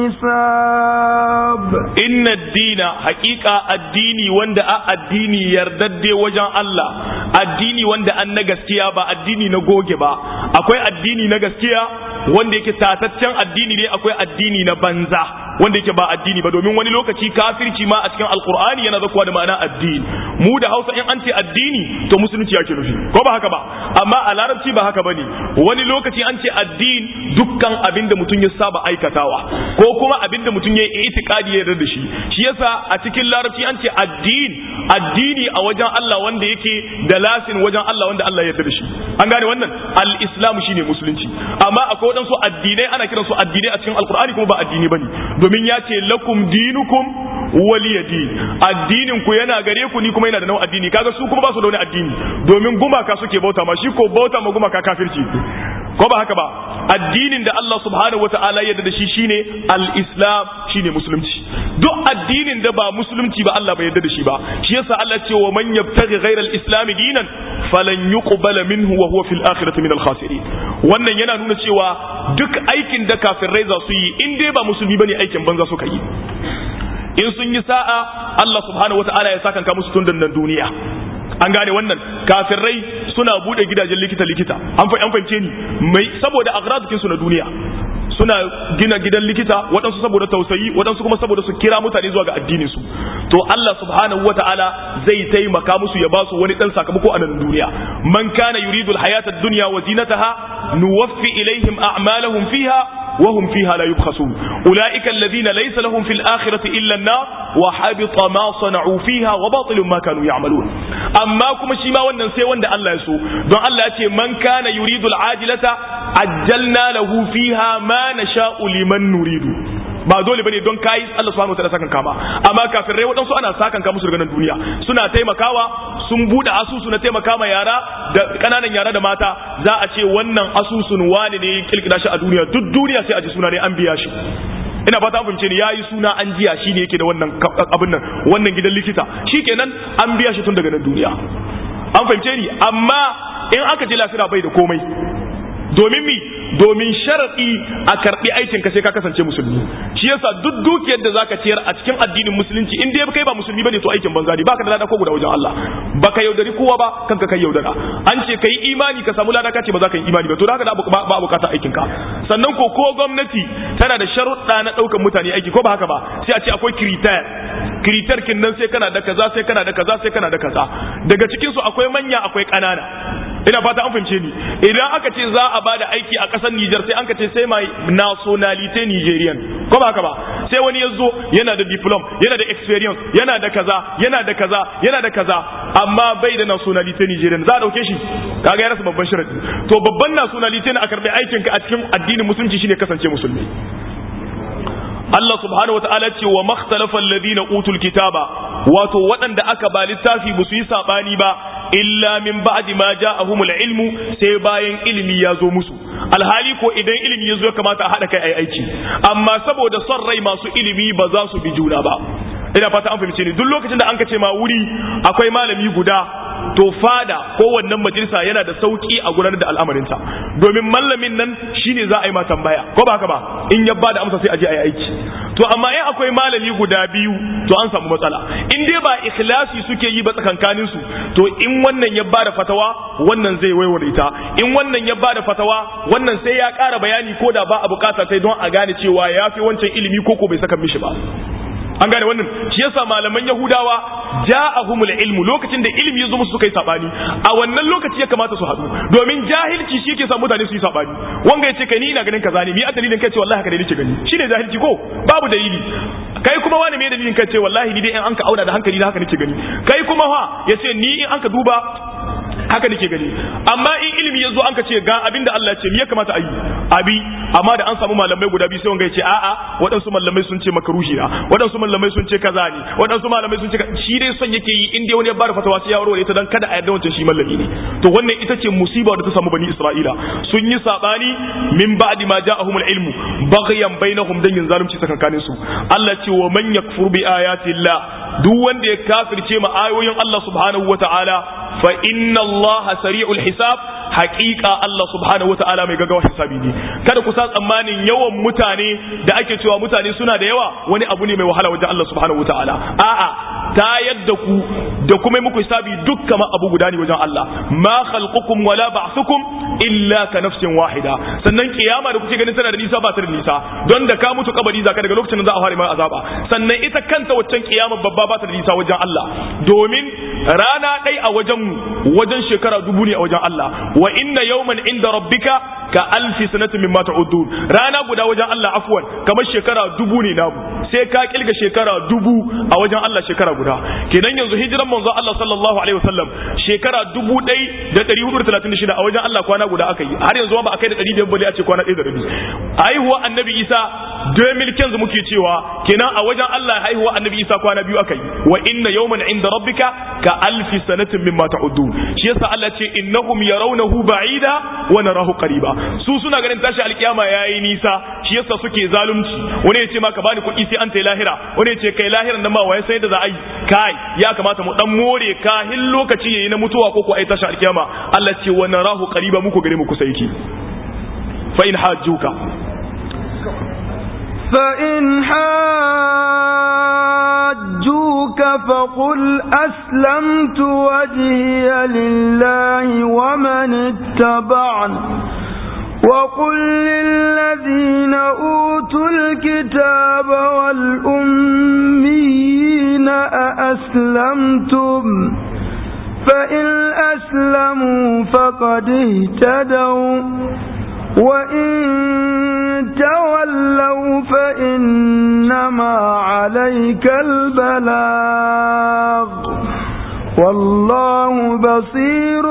الحساب inna dina haƙiƙa addini wanda a addini yardadde wajen Allah addini wanda an na gaskiya ba addini na goge ba akwai addini na gaskiya wanda yake tataccen addini ne akwai addini na banza wanda yake ba addini ba domin wani lokaci kafirci ma a cikin alkur'ani yana zakuwa da ma'ana addini mu da hausa in an ce addini to musulunci yake nufi ko ba haka ba amma a larabci ba haka bane wani lokaci an ce addini dukkan abin da mutum ya saba aikatawa ko kuma abin da mutum ya yi itikadi ya yarda da shi shi yasa a cikin larabci an ce addini addini a wajen Allah wanda yake da lasin wajen Allah wanda Allah ya yarda da shi an gane wannan al-islamu shine musulunci amma akwai waɗansu addinai ana kiransu addinai a cikin alkur'ani kuma ba addini bane domin ya ce lakum dinukum waliya din addinin ku yana gare ku ni kuma yana da nau addini kaga su kuma ba su da wani addini domin gumaka suke bauta ma shi ko bauta ma gumaka kafirci ko ba haka ba addinin da Allah subhanahu wataala ya yarda da shi shine al-islam shine musulunci duk addinin da ba musulunci ba Allah bai yarda da shi ba shi yasa Allah ce wa man yabtaghi ghayra al-islam dinan falan yuqbala minhu wa huwa fil akhirati min al-khasirin wannan yana nuna cewa duk aikin da kafirai za su yi in dai ba musulmi bane aikin banza suka yi in sun yi sa'a Allah subhanahu wataala ya saka musu tun nan duniya an gane wannan kafirai suna bude gidajen likita likita an fahimce ni mai saboda agradikin su na duniya suna gina gidan likita waɗansu saboda tausayi waɗansu kuma saboda su kira mutane zuwa ga addinin su to Allah subhanahu wata'ala zai taimaka musu ya ba su wani dan sakamako a nan duniya man kana yuridu alhayata ad-dunya wa zinataha nuwaffi ilaihim a'malahum fiha wa hum fiha la yubkhasun ulaika alladhina laysa lahum fil akhirati illa an-nar wa habita ma sana'u fiha wa batilun ma kanu ya'malun amma kuma shi ma wannan sai wanda Allah ya so don Allah ya ce man kana yuridu al-ajilata ajjalna lahu fiha ma nasha'u liman nuridu ba dole bane don kai Allah subhanahu wataala sakan kama amma kafirai waɗansu ana sakan kama musu daga nan duniya suna taimakawa sun bude asusu na taimaka ma yara da kananan yara da mata za a ce wannan asusun wani ne kilkida shi a duniya duk duniya sai a ji suna ne an biya shi ina fata an fahimce ni yayi suna an jiya shi ne yake da wannan abin nan wannan gidan likita shikenan an biya shi tun daga nan duniya an fahimce ni amma in aka ji lafira bai da komai domin mi domin sharaɗi a karɓi aikin ka sai ka kasance musulmi shi yasa duk dukiyar da zaka ciyar a cikin addinin musulunci in dai kai ba musulmi bane to aikin banza ne baka da lada ko guda wajen Allah baka yaudari kowa ba kanka kai yaudara an ce kai imani ka samu lada ka ce ba za ka yi imani ba to da haka ba bukatar aikin ka sannan ko ko gwamnati tana da sharuɗa na ɗaukar mutane aiki ko ba haka ba sai a ce akwai kiritar kiritar kin nan sai kana da kaza sai kana da kaza sai kana da kaza daga cikin su akwai manya akwai ƙanana ina fata an fahimce ni idan aka ce za a bada aiki a ƙasar Nijar sai an ka ce sai mai nationalite Nigerian ko ba haka ba sai wani ya zo yana da diplom yana da experience yana da kaza yana da kaza yana da kaza amma bai da nationalite Nigerian za a dauke shi kaga ya rasa babban sharadi to babban nationalite ne a karbi aikin ka a cikin addinin musulunci shine kasance musulmi Allah subhanahu wataala ce wa makhtalafa alladhina utul kitaba wato waɗanda aka ba littafi ba su yi sabani ba illa min ba'di ma ja'ahumul ilmu sai bayan ilimi ya zo musu alhali ko idan ilimi ya zo ya kamata a haɗa kai ai aiki amma saboda son rai masu ilimi ba za su bi juna ba ina fata an fahimce ni duk lokacin da an ka ce ma wuri akwai malami guda to fada ko wannan majalisa yana da sauki a gudanar da al'amarinta domin mallamin nan shine za a yi ma tambaya ko ba haka ba in ya bada amsa sai a je a yi aiki to amma in akwai malami guda biyu to an samu matsala in dai ba ikhlasi suke yi ba tsakankanin su to in wannan ya bada fatawa wannan zai waiware ta in wannan ya bada fatawa wannan sai ya ƙara bayani ko da ba a bukata sai don a gane cewa ya fi wancan ilimi ko ko bai saka mishi ba an gane wannan shi yasa malaman yahudawa ja'ahumul ilmu lokacin da ilimi ya zo musu suka yi sabani a wannan lokaci ya kamata su haɗu domin jahilci shi yake sa mutane su yi sabani wanga ya ce kai ni ina ganin kaza ne mi a dalilin kai ce wallahi haka ne nake gani shine jahilci ko babu dalili kai kuma wani me dalilin kai ce wallahi ni dai in an ka auna da hankali na haka nake gani kai kuma fa ya ce ni in an ka duba haka nake gani amma in ilimi ya zo an ka ce ga abinda Allah ce me ya kamata a yi abi amma da an samu malamai guda biyu sai wanga ya ce a'a waɗansu malamai sun ce makaruhi na waɗansu malamai sun ce kaza ne waɗansu malamai sun ce shi dai son yake yi in dai wani ya bada fatawa sai ya warware ta dan kada a yarda wancan shi malami ne to wannan ita ce musiba da ta samu bani Isra'ila sun yi sabani min ba'di ma ja'ahumul ilmu baghyan bainahum dan yin zalunci tsakankanin su Allah ce wa man yakfur bi ayati Allah duk wanda ya kafirce ma ayoyin Allah subhanahu wata'ala fa inna Allah sari'ul hisab haqiqa Allah subhanahu wata'ala mai gaggawa hisabi ne kada ku sa tsammanin yawan mutane da ake cewa mutane suna da yawa wani abu ne mai wahala wajen Allah subhanahu wata'ala a'a ta yadda ku da kuma muku hisabi dukkan abu guda ne wajen Allah ma khalqukum wala ba'thukum illa ka nafsin wahida sannan kiyama da kuke ganin tana da nisa ba ta da nisa don da ka mutu kabari zaka daga lokacin da za a fara mai azaba sannan ita kanta waccan kiyama babba ba ta da nisa wajen Allah domin rana ɗai a wajen wajen shekara dubu ne a wajen Allah wa inna yawman inda rabbika ka alfi sanatin mimma ta'udun rana guda wajen Allah afwan kamar shekara dubu ne namu sai ka kilga shekara dubu a wajen Allah shekara guda kenan yanzu hijiran manzo Allah sallallahu alaihi wasallam shekara dubu ɗai da ɗari hudu da talatin da shida a wajen Allah kwana guda aka yi har yanzu ba a kai da ɗari biyar bale a ce kwana ɗaya da rabi haihuwa annabi Isa 2000 muke cewa kenan a wajen Allah haihuwa annabi Isa kwana biyu aka yi wa inna yawman inda rabbika ka alfi sanatin mimma ta'udun shi yasa Allah ce innahum yarawnahu ba'ida wa narahu qariba su suna ganin tashi alkiyama yayi nisa shi yasa suke zalunci wani ya ce ma ka bani kuɗi sai an tayi lahira wani ya ce kai lahiran nan ma waye sai da za a yi kai ya kamata mu dan more kahin lokaci yayi na mutuwa ko ko ai tashi alkiyama Allah ce wa narahu qariba muku gare mu kusa yake fa in hajjuka فإن حاجوك فقل أسلمت وجهي لله ومن اتبعني وقل للذين أوتوا الكتاب والأميين أأسلمتم فإن أسلموا فقد اهتدوا وإن تولوا فإنما عليك البلاغ والله بصير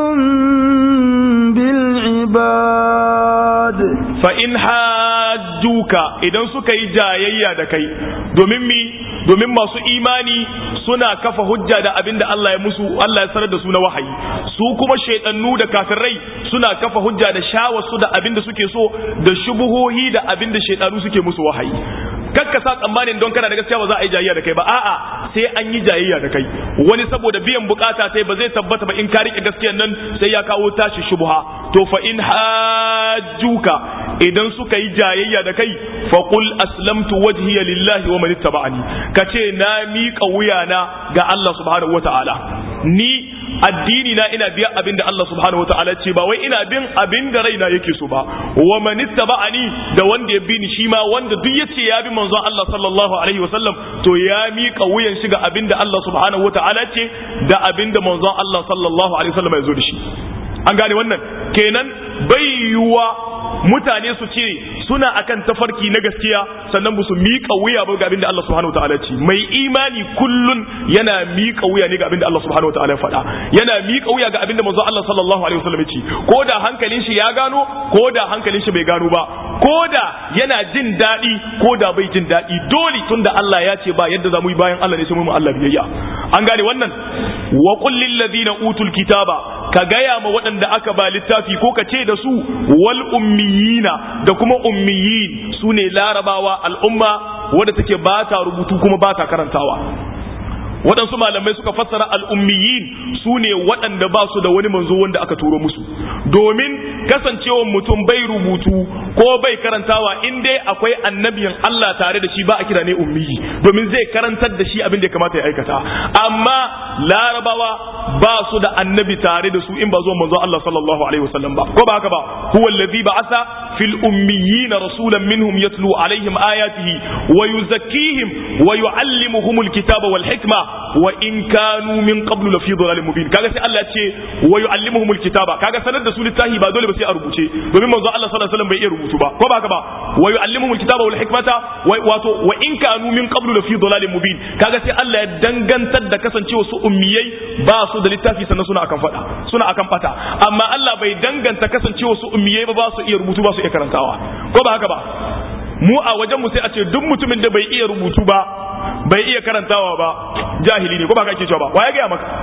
بالعباد فإن حاجوك idan suka yi jayayya da kai domin mi domin masu imani suna kafa hujja da abin da Allah ya musu Allah ya sanar da su na wahayi su kuma shaidannu da kafirai suna kafa hujja da shawarsu da abin da suke so da shubuhohi da abin da shaidanu suke musu wahayi kakka sa tsammanin don kana da gaskiya ba za a yi jayayya da kai ba a'a sai an yi jayayya da kai wani saboda biyan bukata sai ba zai tabbata ba in ka rike gaskiyan nan sai ya kawo tashi shubha to fa in hajjuka idan suka yi jayayya da kai fa qul aslamtu wajhiya lillahi wa man ittaba'ani kace na miƙa wuyana ga Allah subhanahu wataala ni addini na ina biya abin da Allah subhanahu wataala ce ba wai ina bin abin da raina yake so ba wa man ittaba'ani da wanda ya bi ni shi ma wanda duk yace ya bi manzon Allah sallallahu alaihi wasallam to ya miƙa wuyan shi ga abin da Allah subhanahu wataala ce da abin da manzon Allah sallallahu alaihi wasallam ya zo da shi an gane wannan kenan bai yiwuwa mutane su ce suna akan tafarki na gaskiya sannan ba su miƙa wuya ba ga abin da Allah subhanahu wataala ce mai imani kullun yana miƙa wuya ne ga abin da Allah subhanahu wataala ya faɗa yana miƙa wuya ga abin da manzo Allah sallallahu alaihi wasallam ya ce ko da hankalin shi ya gano ko da hankalin shi bai gano ba ko da yana jin daɗi ko da bai jin daɗi dole tunda Allah ya ce ba yadda za mu yi bayan Allah ne sai mu Allah biyayya an gane wannan wa qul lil ladina utul kitaba ka gaya ma waɗanda aka ba littafi ko ka ce da su wal ummiyina da kuma ummiyin su ne larabawa al'umma wadda take ba ta rubutu kuma ba ta karantawa waɗansu malamai suka fassara al'ummiyin su ne waɗanda ba su da wani manzo wanda aka turo musu domin kasancewan mutum bai rubutu ko bai karantawa in dai akwai annabiyan Allah tare da shi ba a kira ne ummiyi domin zai karantar da shi abin da ya kamata ya aikata amma larabawa ba su da annabi tare da su in ba zuwa manzo Allah sallallahu alaihi wasallam ba ko ba haka ba huwa allazi ba'atha fil ummiyina rasulan minhum yatlu alaihim ayatihi wa yuzakkihim wa yuallimuhumul kitaba wal hikma wa in kanu min qablu la fi dhalalin mubin kaga sai Allah ce wa yuallimuhumul kitaba kaga sanar da su littafi ba dole ba sai a rubuce domin manzo Allah sallallahu alaihi wasallam bai iya rubutu ba ko ba haka ba wa yuallimuhumul kitaba wal hikmata wato wa in kanu min qablu la fi dhalalin mubin kaga sai Allah ya dangantar da kasancewa su ummiyai ba su da littafi sannan suna akan fada suna akan fata amma Allah bai danganta kasancewa su ummiyai ba ba su iya rubutu ba su iya karantawa ko ba haka ba mu a wajen mu sai a ce duk mutumin da bai iya rubutu ba bai iya karantawa ba jahili ne ko ba ka ake cewa ba wa ya gaya maka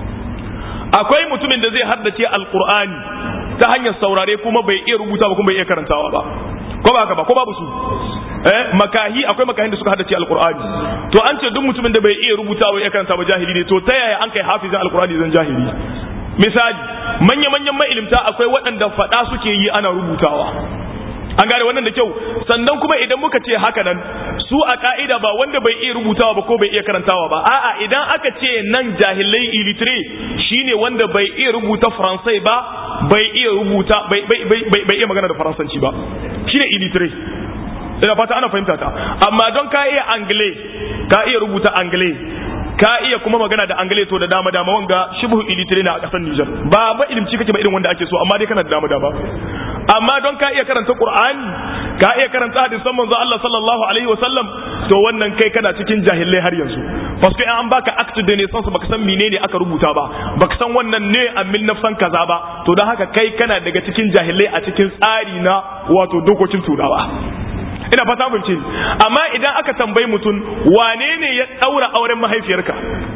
akwai mutumin da zai haddace alqur'ani ta hanyar saurare kuma bai iya rubuta ba kuma bai iya karantawa ba ko ba haka ba ko babu su eh makahi akwai makahin da suka haddace alqur'ani to an ce duk mutumin da bai iya rubuta ba iya karanta ba jahili ne to ta yaya an kai hafizin alqur'ani zan jahili misali manya manyan mailimta akwai waɗanda faɗa suke yi ana rubutawa an gane wannan da kyau sannan kuma idan muka ce haka nan su a ka'ida ba wanda bai iya rubutawa ba ko bai iya karantawa ba a'a idan aka ce nan jahilai ilitire shine wanda bai iya rubuta faransai ba bai iya rubuta bai bai iya magana da faransanci ba shine ilitire ina fata ana fahimta ta amma don ka iya angle ka iya rubuta angle ka iya kuma magana da angale to da dama dama wanga shibhu ilitire na a kasar Niger ba ba ilimci kake ba irin wanda ake so amma dai kana da dama dama amma don ka iya karanta Qur'ani ka iya karanta hadisan manzo Allah sallallahu alaihi wasallam to wannan kai kana cikin jahilai har yanzu fasko an baka act de naissance baka san menene aka rubuta ba baka san wannan ne a mil nafsan kaza ba to don haka kai kana daga cikin jahilai a cikin tsari na wato dokokin turawa ina fata mun ce amma idan aka tambayi mutum wane ne ya daura auren mahaifiyarka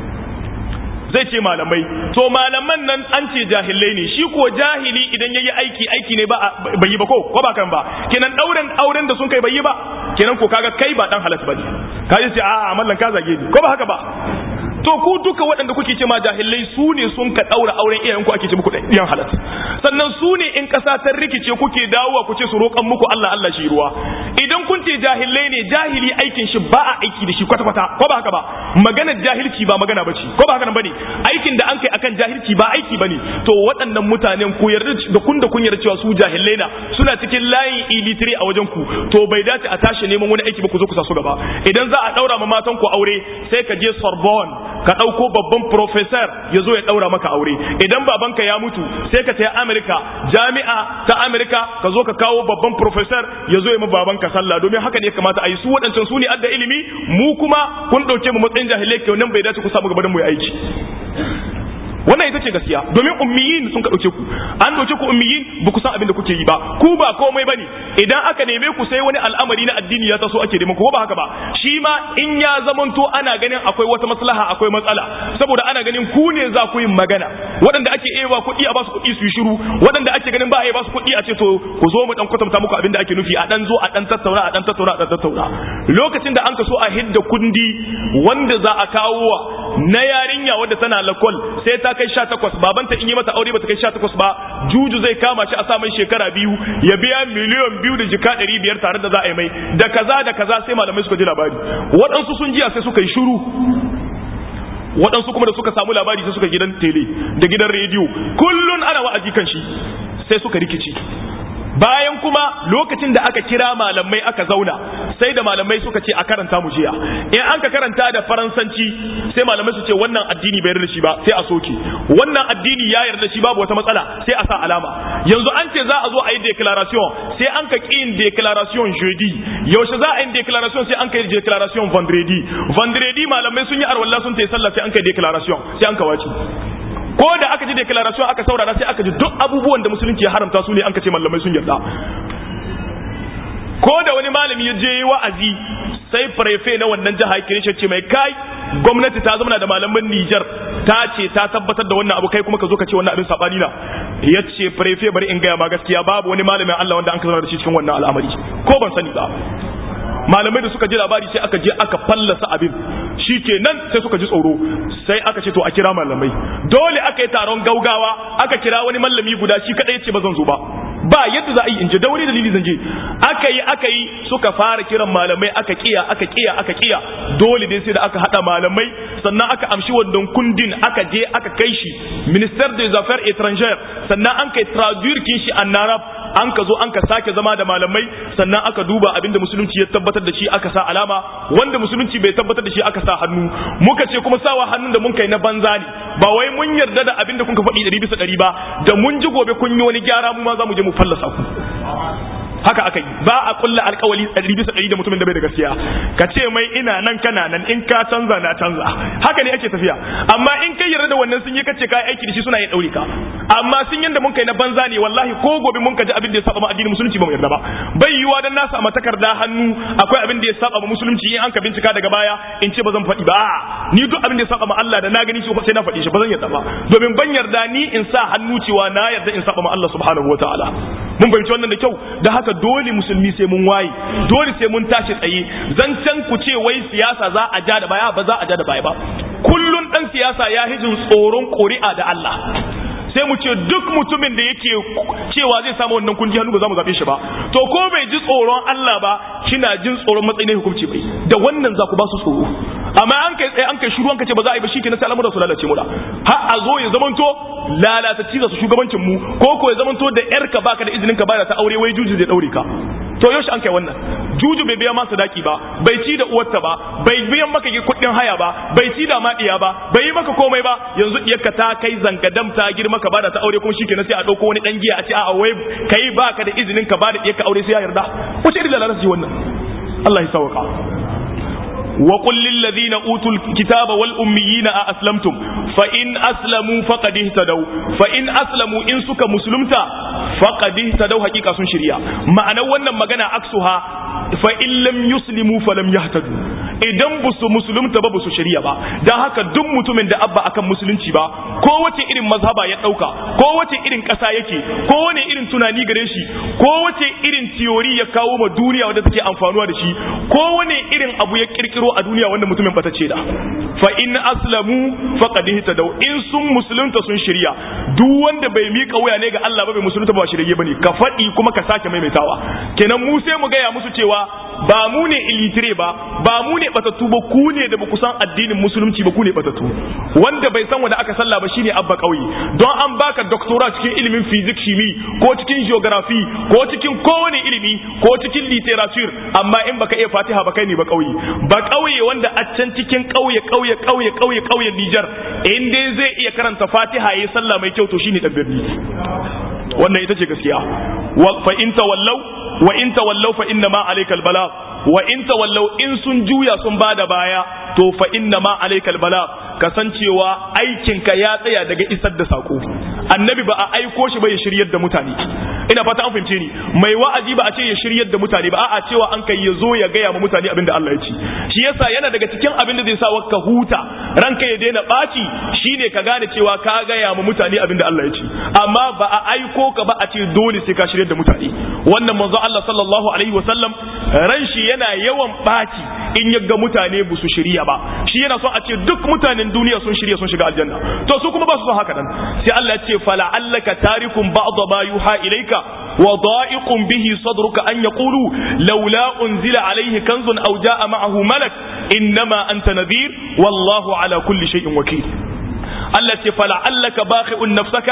zai ce malamai to malaman nan an ce jahilai ne shi ko jahili idan yayi aiki aiki ne ba bai yi ba ko ko ba kan ba kenan dauren auren da sun kai bai yi ba kenan ko kaga kai ba dan halas bane kaje ce a mallan ka zage ni ko ba haka ba to ku duka waɗanda kuke ce ma jahilai su ne sun ka ɗaura auren iyayen ku ake ce muku ɗiyan halat sannan su ne in ƙasa ta rikice kuke dawowa ku ce su roƙan muku Allah Allah shi ruwa idan kun ce jahilai ne jahili aikin shi ba a aiki da shi kwata kwata ko ba haka ba maganar jahilci ba magana bace ko ba haka nan bane aikin da an kai akan jahilci ba aiki bane to waɗannan mutanen ku yarda da kun da kun yarda cewa su jahilai na suna cikin layin ilitire a wajen ku to bai dace a tashi neman wani aiki ba ku zo ku sa su gaba idan za a ɗaura ma matan ku aure sai ka je Sorbonne ka ɗauko babban professor ya zo ya ɗaura maka aure idan babanka ya mutu sai ka tafi Amerika jami'a ta Amerika ka zo ka kawo babban professor ya zo ya ma babanka sallah domin haka ne kamata a yi su waɗancan su ne adda ilimi mu kuma kun ɗauke mu matsayin jahilai kyau nan bai dace ku samu gaban mu yi aiki wannan ita ce gaskiya domin ummiyin sun ka dauke ku an dauke ku ummiyin ba ku san abin da kuke yi ba ku ba komai bane idan aka neme ku sai wani al'amari na addini ya taso ake neman ku ba haka ba shi ma in ya zamanto ana ganin akwai wata maslaha akwai matsala saboda ana ganin ku ne za ku yi magana waɗanda ake ewa kuɗi a basu kuɗi su yi shiru waɗanda ake ganin ba a yi basu kuɗi a ce to ku zo mu dan kwatanta muku abin da ake nufi a dan zo a dan tattauna a dan tattauna a dan tattauna lokacin da an ka so a hidda kundi wanda za a kawo na yarinya wadda tana lakol sai ta kai sha takwas babanta in yi mata aure bata kai sha takwas ba juju zai kama shi a sa mai shekara biyu ya biya miliyan biyu da jika ɗari biyar tare da za a yi mai da kaza da kaza sai malamai suka ji labari waɗansu sun jiya sai suka yi shiru waɗansu kuma da suka samu labari sai suka gidan tele da gidan rediyo kullun ana wa'azi kan shi sai suka rikici bayan kuma lokacin da aka kira malamai aka zauna sai da malamai suka ce a karanta mu jiya in an ka karanta da faransanci sai malamai su ce wannan addini bai yarda shi ba sai a soke wannan addini ya yarda shi babu wata matsala sai a sa alama yanzu an ce za a zo a yi declaration sai an ka ƙi yin declaration jeudi yaushe za a yi declaration sai an ka yi declaration vendredi vendredi malamai sun yi arwalla sun ta yi sallah sai an ka yi declaration sai an ka wace ko da aka ji declaration aka saurara sai aka ji duk abubuwan da musulunci ya haramta su ne an ka ce malamai sun yarda ko da wani malami ya je wa'azi sai prefe na wannan jiha kire shi ce mai kai gwamnati ta zama da malaman Niger ta ce ta tabbatar da wannan abu kai kuma ka zo ka ce wannan abin sabani na ya ce prefe bari in gaya ma gaskiya babu wani malamin Allah wanda an ka zama da shi cikin wannan al'amari ko ban sani ba malamai da suka ji labari sai aka je aka fallasa abin shi ke nan sai suka ji tsoro sai aka ce to a kira malamai dole aka yi taron gaugawa aka kira wani malami guda shi kadai ya ce ba zan zo ba ba yadda za a yi in je da wani dalili zan je aka yi aka yi suka fara kiran malamai aka kiya aka kiya aka kiya dole dai sai da aka hada malamai sannan aka amshi wannan kundin aka je aka kai shi minister des affaires étrangères sannan an kai traduire kin shi an arab an ka zo an ka sake zama da malamai sannan aka duba abinda musulunci ya tabbatar da shi aka sa alama wanda musulunci bai tabbatar da shi aka sa hannu muka ce kuma sawa hannun da mun kai na banza ne ba wai mun yarda da abinda kun ka faɗi ɗari bisa ɗari ba da mun ji gobe kun yi wani gyara mu ma za mu je mu fallasa ku haka aka yi ba a kulla alkawali ɗari bisa ɗari da mutumin da bai da gaskiya ka ce mai ina nan kana nan in ka canza na canza haka ne ake tafiya amma in kai yarda da wannan sun yi kace kai aiki da shi suna yin ɗauri ka amma sun yanda mun kai na banza ne wallahi ko gobe mun kaji abin da ya saba ma addinin musulunci ba mu yarda ba bai yiwa dan na samu takarda hannu akwai abin da ya saba ma musulunci in an ka bincika daga baya in ce ba zan faɗi ba ni duk abin da ya saba ma Allah da na gani shi sai na faɗi shi ba zan yarda ba domin ban yarda ni in sa hannu cewa na yarda in saba ma Allah subhanahu wataala mun fahimci wannan da kyau da haka dole musulmi sai mun waye dole sai mun tashi tsaye zancen ku ce wai siyasa za a ja da baya ba za a ja da baya ba kullun dan siyasa ya hijin tsoron ƙuri'a da Allah sai mu ce duk mutumin da yake cewa zai samu wannan kundi hannu ba za mu zaɓe shi ba to ko bai ji tsoron Allah ba kina jin tsoron matsayin hukunci bai da wannan za ku ba su tsoro amma an kai tsaye an kai shiru an kace ba za a yi ba shi kenan sai al'amuran su lalace mu da har a zo ya zamanto lalatacci za su shugabancin mu ko ko ya zamanto da yarka baka da izinin ka bada ta aure wai juju zai daure ka to yaushe an kai wannan juju bai biya masa daki ba bai ci da uwarta ba bai biyan maka kuɗin haya ba bai ci da ma diya ba bai yi maka komai ba yanzu iyarka ta kai zangadam ta girma ka bada ta aure kuma shikenan sai a dauko wani dan giya a ce a'a wai kai baka da izinin ka bada iyarka aure sai ya yarda wace irin lalata ce wannan Allah ya sauka وقل للذين أوتوا الكتاب والأميين أأسلمتم فإن أسلموا فقد اهتدوا فإن أسلموا إن سك مسلمتا فقد اهتدوا حقيقة سن شريعة معنى وانا مغانا عكسها فإن لم يسلموا فلم يهتدوا idan ba su musulunta ba ba su shari'a ba don haka duk mutumin da abba akan musulunci ba ko wace irin mazhaba ya dauka ko wace irin kasa yake ko wane irin tunani gare shi ko wace irin tiyori ya kawo ma duniya wanda take amfanuwa da shi ko wane irin abu ya kirkiro a duniya wanda mutumin bata ce da fa in aslamu faqad ihtadaw in sun musulunta sun shirya duk wanda bai mika wuya ne ga Allah ba bai musulunta ba shirye bane ka faɗi kuma ka sake maimaitawa kenan mu sai mu gaya musu cewa ba mu ne ilitire ba ba mu ne batattu ba ku ne da ba ku san addinin musulunci ba ku ne batattu wanda bai san wanda aka salla ba shine abba kauye don an baka doctora cikin ilimin physics shimi ko cikin geography ko cikin kowane ilimi ko cikin literature amma in baka iya fatiha ba kai ne ba kauye ba kauye wanda a can cikin kauye kauye kauye kauye kauyen Niger in dai zai iya karanta fatiha yayi sallah mai kyau to shine dan birni wannan ita ce gaskiya fa in tawallau wa in tawallau fa inna ma alaikal bala wa in tawallau in sun juya sun bada baya to fa inna ma alaikal bala kasancewa aikinka ya tsaya daga isar da sako annabi ba a aiko shi ba ya shiryar da mutane ina fata an fahimce ni mai wa'azi ba a ce ya shiryar da mutane ba a'a cewa an kai ya zo ya gaya ma mutane abin da Allah ya ci shi yasa yana daga cikin abin da zai sa ka huta ranka ya daina ɓaci shine ka gane cewa ka gaya ma mutane abin da Allah ya ci amma ba a aiko ka ba a ce dole sai ka shiryar da mutane wannan manzo Allah sallallahu alaihi wasallam ran shi yana yawan ɓaci in ya ga mutane ba su shirya ba shi yana son a ce duk mutanen duniya sun shirya sun shiga aljanna to su kuma ba su son haka nan sai Allah ya ce fala allaka tarikum ba'd ma yuha ilayka wa da'iqun bihi sadruka an yaqulu laula unzila alayhi kanzun aw ja'a ma'ahu malak innama anta nadhir wallahu ala kulli shay'in wakil Allah ce fala allaka baqi'un nafsaka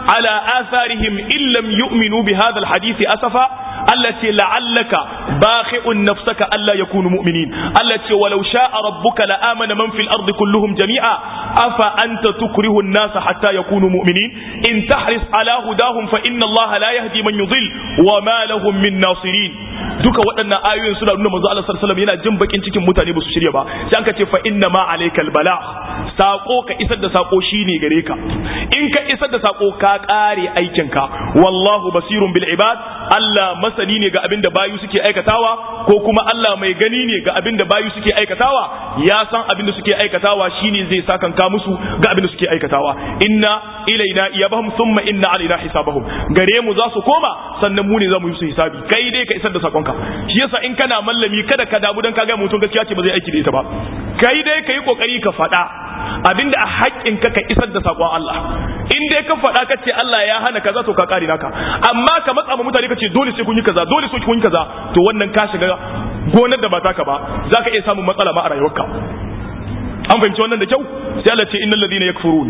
ala atharihim illam yu'minu bi hadha alhadith asafa Allah ce la'allaka bakhi'un nafsaka alla yakunu mu'minin Allah ce walau sha'a rabbuka la amana man fil ardi kulluhum jami'a afa anta tukrihu an-nasa hatta yakunu mu'minin in tahris ala hudahum fa inna Allah la yahdi man yudhil wa ma lahum min nasirin duka waɗannan ayoyin suna nuna manzo Allah sallallahu alaihi wasallam yana jin bakin cikin mutane ba su shirya ba sai an ka ce fa inna ma alaykal bala sako ka isar da sako shine gare ka in ka isar da sako ka kare aikin ka wallahu basirun bil ibad Allah masani ne ga abin da bayu suke aikatawa ko kuma Allah mai gani ne ga abin da bayu suke aikatawa ya san abin da suke aikatawa shine zai sakan ka musu ga abin da suke aikatawa inna ilaina iyabahum thumma inna alaina hisabahum gare mu za su koma sannan mu ne za mu yi su hisabi kai dai ka isar da sakonka shi yasa in kana mallami kada ka damu dan ka ga mutum gaskiya ce ba zai aiki da ita ba kai dai ka yi kokari ka faɗa abinda a haƙƙin ka ka isar da sakon Allah in dai ka faɗa ka ce Allah ya hana kaza to ka kare naka amma ka matsa ma mutane ka ce dole sai kun yi kaza dole sai kun yi kaza to wannan ka shiga gonar da ba taka ba zaka iya samun matsala ma a rayuwarka an fahimci wannan da kyau sai Allah ce innal ladina yakfurun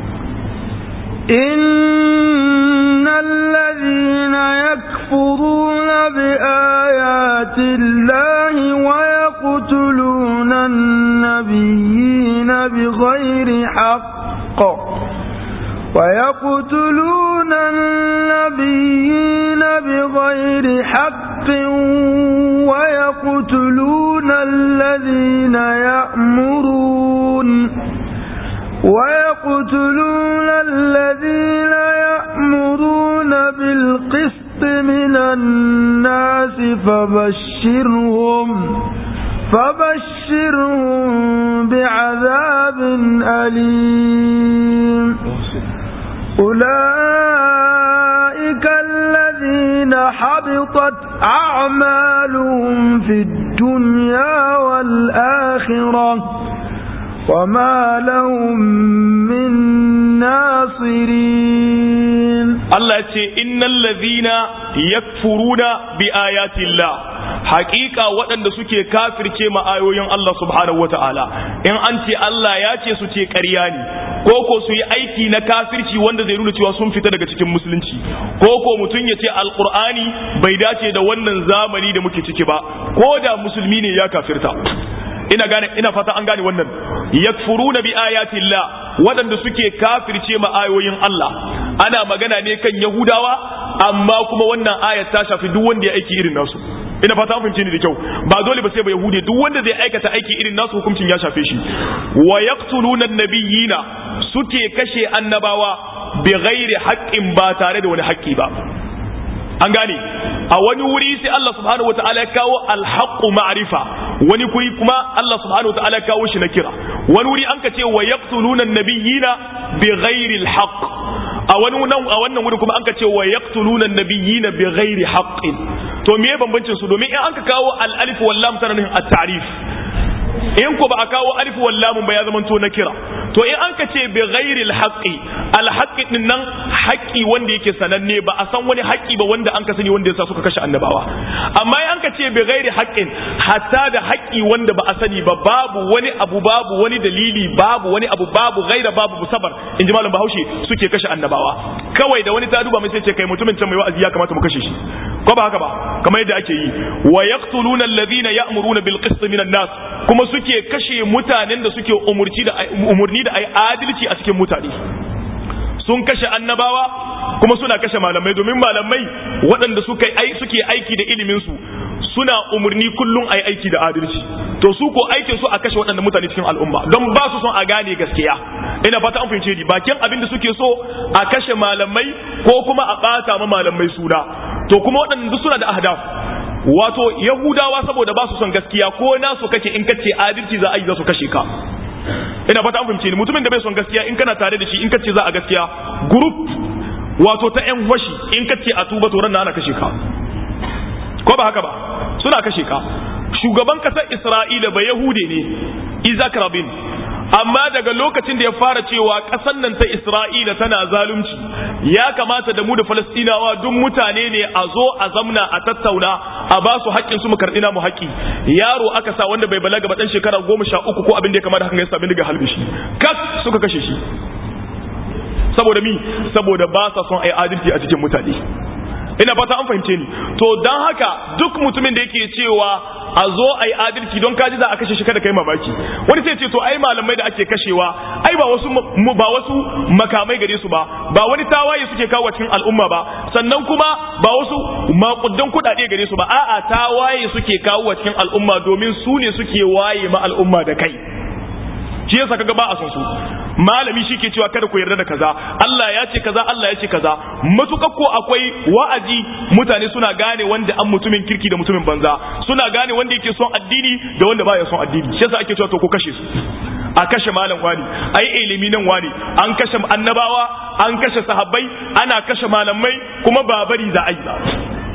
إن الذين يكفرون بآيات الله ويقتلون النبيين بغير حق ويقتلون النبيين بغير حق ويقتلون الذين يأمرون ويقتلون الذين يأمرون بالقسط من الناس فبشرهم فبشرهم بعذاب أليم أولئك الذين حبطت أعمالهم في الدنيا والآخرة وما لهم من ناصرين Allah ya ce innal ladhina yakfuruna bi ayati Allah haƙiƙa waɗanda suke kafirce ma ayoyin Allah subhanahu wata'ala in an ce Allah ya ce su ce ƙarya ne ko ko su yi aiki na kafirci wanda zai nuna cewa sun fita daga cikin musulunci ko ko mutum ya ce alqur'ani bai dace da wannan zamani da muke ciki ba ko da musulmi ne ya kafirta ina gane ina fata an gane wannan yakfuruna bi ayati Allah waɗanda suke kafirce ma ayoyin Allah ana magana ne kan Yahudawa amma kuma wannan ayat ta shafi duk wanda ya aiki irin nasu ina fata an fahimce ni da kyau ba dole ba sai ba Yahudi duk wanda zai aikata aiki irin nasu hukuncin ya shafe shi wa yaqtuluna nabiyina suke kashe annabawa bi ghairi haqqin ba tare da wani haƙƙi ba an gane a wani wuri sai Allah subhanahu wataala ya kawo alhaqqu ma'rifa wani kuri kuma Allah subhanahu wataala ya kawo shi na kira wani wuri an ka ce wa yaqtuluna nabiyina bi ghairi alhaq a wani nan a wannan wuri kuma an ka ce wa yaqtuluna nabiyina bi ghairi haqqin to me bambancin su domin in an ka kawo al alif wal lam tana nufin at-ta'rif in ko ba a kawo alif wal lam ba ya zama to na kira to in an ka ce bi ghairi alhaqi alhaqi din nan haƙi wanda yake sananne ba a san wani haƙi ba wanda an ka sani wanda yasa suka kashe annabawa amma in an ka ce bi ghairi haqqin hatta da haƙi wanda ba a sani ba babu wani abu babu wani dalili babu wani abu babu ghaira babu musabar in ji malam bahaushe suke kashe annabawa kawai da wani ta duba mai sai ce kai mutumin can mai wa'azi ya kamata mu kashe shi ko ba haka ba kamar yadda ake yi wa yaqtuluna alladhina ya'muruna bil qist minan nas kuma suke kashe mutanen da suke umurci da umurni da ai adalci a cikin mutane sun kashe annabawa kuma suna kashe malamai domin malamai waɗanda suke aiki da iliminsu suna umarni kullum a yi aiki da adalci to su ko aikin su a kashe waɗanda mutane cikin al'umma don ba su son a gane gaskiya ina fata an fahimce ni bakin abin da suke so a kashe malamai ko kuma a ɓata ma malamai suna to kuma waɗanda duk suna da ahdaf wato yahudawa saboda ba su son gaskiya ko nasu kake in kace adalci za a yi za su kashe ka ina fata an fahimce ni mutumin da bai son gaskiya in kana tare da shi in kace za a gaskiya group wato ta yan washi in kace a tuba to ran ana kashe ka ko ba haka ba suna kashe ka shugaban kasar Isra'ila ba Yahude ne Isaac Rabin amma daga lokacin da ya fara cewa ƙasar nan ta Isra'ila tana zalunci ya kamata da mu da Falastinawa duk mutane ne a zo a zamna a tattauna a ba su haƙƙin su mu karɓi namu haƙƙi yaro aka sa wanda bai balaga ba dan shekara goma sha uku ko abin da ya kamata hakan ya sami daga halbe shi kas suka kashe shi saboda mi saboda ba sa son ai adalci a cikin mutane ina fata an fahimce ni to don haka duk mutumin da yake cewa a zo a yi adalci don kaji za a kashe shi kada kai mamaki wani sai ce to ai malamai da ake kashewa ai ba wasu ba wasu makamai gare su ba ba wani tawaye suke kawo cikin al'umma ba sannan kuma ba wasu makudan kuɗaɗe gare su ba a'a tawaye suke kawo cikin al'umma domin su ne suke waye ma al'umma da kai shi yasa kaga ba a son su malami shi ke cewa kada ku yarda da kaza Allah ya ce kaza Allah ya ce kaza matukar ko akwai wa'azi mutane suna gane wanda an mutumin kirki da mutumin banza suna gane wanda yake son addini da wanda baya son addini shi yasa ake cewa to ku kashe su a kashe malam wani ai ilimi nan wani an kashe annabawa an kashe sahabbai ana kashe malamai kuma ba bari za a yi ba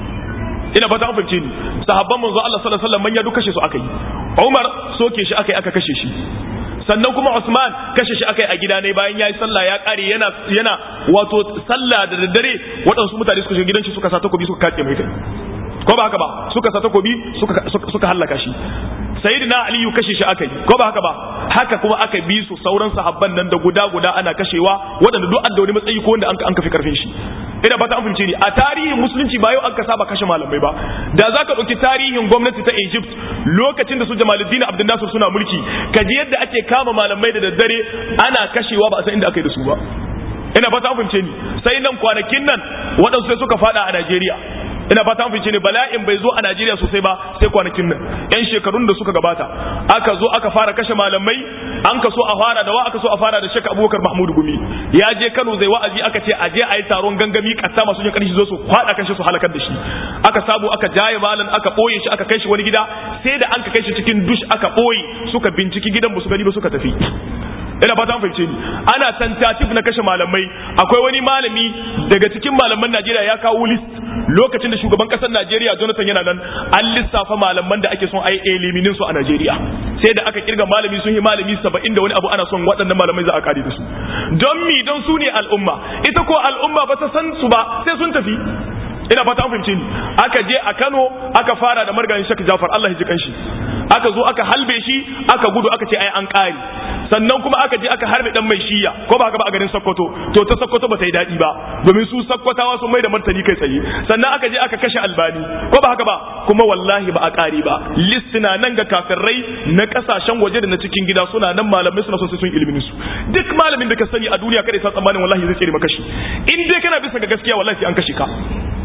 ina fata an fahimce ni sahabban manzo Allah sallallahu alaihi wasallam manya duk kashe su aka yi Umar soke shi aka yi aka kashe shi sannan kuma Usman kashe shi aka yi a gida ne bayan yayi sallah ya kare yana yana wato sallah da daddare waɗansu mutane suka shiga gidan shi suka sa takobi suka kace mai kai ko ba haka ba suka sa takobi suka suka hallaka shi sayyidina aliyu kashe shi aka yi ko ba haka ba haka kuma aka bi su sauran sahabban nan da guda guda ana kashewa waɗanda duk da wani matsayi ko wanda an kafi karfin shi ina ba ta an fahimce ni a tarihin musulunci ba yau an ka saba kashe malamai ba da za ka ɗauki tarihin gwamnati ta egypt lokacin da su jamaluddin abdul nasir suna mulki ka ji yadda ake kama malamai da daddare ana kashewa ba a san inda aka yi da su ba ina fata an fahimce ni sai nan kwanakin nan waɗansu sai suka fada a najeriya ina fata an fice ne bala'in bai zo a Najeriya sosai ba sai kwanakin nan yan shekarun da suka gabata aka zo aka fara kashe malamai an ka so a fara da wa aka so a fara da Sheikh Abubakar Mahmud Gumi ya je Kano zai wa'azi aka ce a je a yi taron gangami katta masu jin karshi zo su kwada kashe su halakar da shi aka sabu aka jaye malam aka boye shi aka kai shi wani gida sai da an ka kai shi cikin dush aka boye suka binciki gidan ba su gani ba suka tafi ina fata an fahimce ni ana tentative na kashe malamai akwai wani malami daga cikin malaman Najeriya ya kawo list lokacin da shugaban kasar Najeriya Jonathan yana nan an lissafa malaman da ake son ai eliminin su a Najeriya sai da aka kirga malami sun yi malami 70 da wani abu ana son waɗannan malamai za a kare da su don mi don su ne al'umma ita ko al'umma ba ta san su ba sai sun tafi ina fata an fahimce ni aka je a Kano aka fara da margayin Sheikh Jafar Allah ya ji kanshi aka zo aka halbe shi aka gudu aka ce ai an kare sannan kuma aka je aka harbe dan mai shiya ko ba haka ba a garin Sokoto to ta Sokoto ba ta yi dadi ba domin su Sokotawa sun mai da martani kai tsaye sannan aka je aka kashe Albani ko ba haka ba kuma wallahi ba a kare ba listina nan ga kafirai na kasashen waje da na cikin gida suna nan malamai suna son sun ilimin su duk malamin da ka sani a duniya kada ya san tsammanin wallahi zai tsere maka shi in dai kana bisa ga gaskiya wallahi sai an kashe ka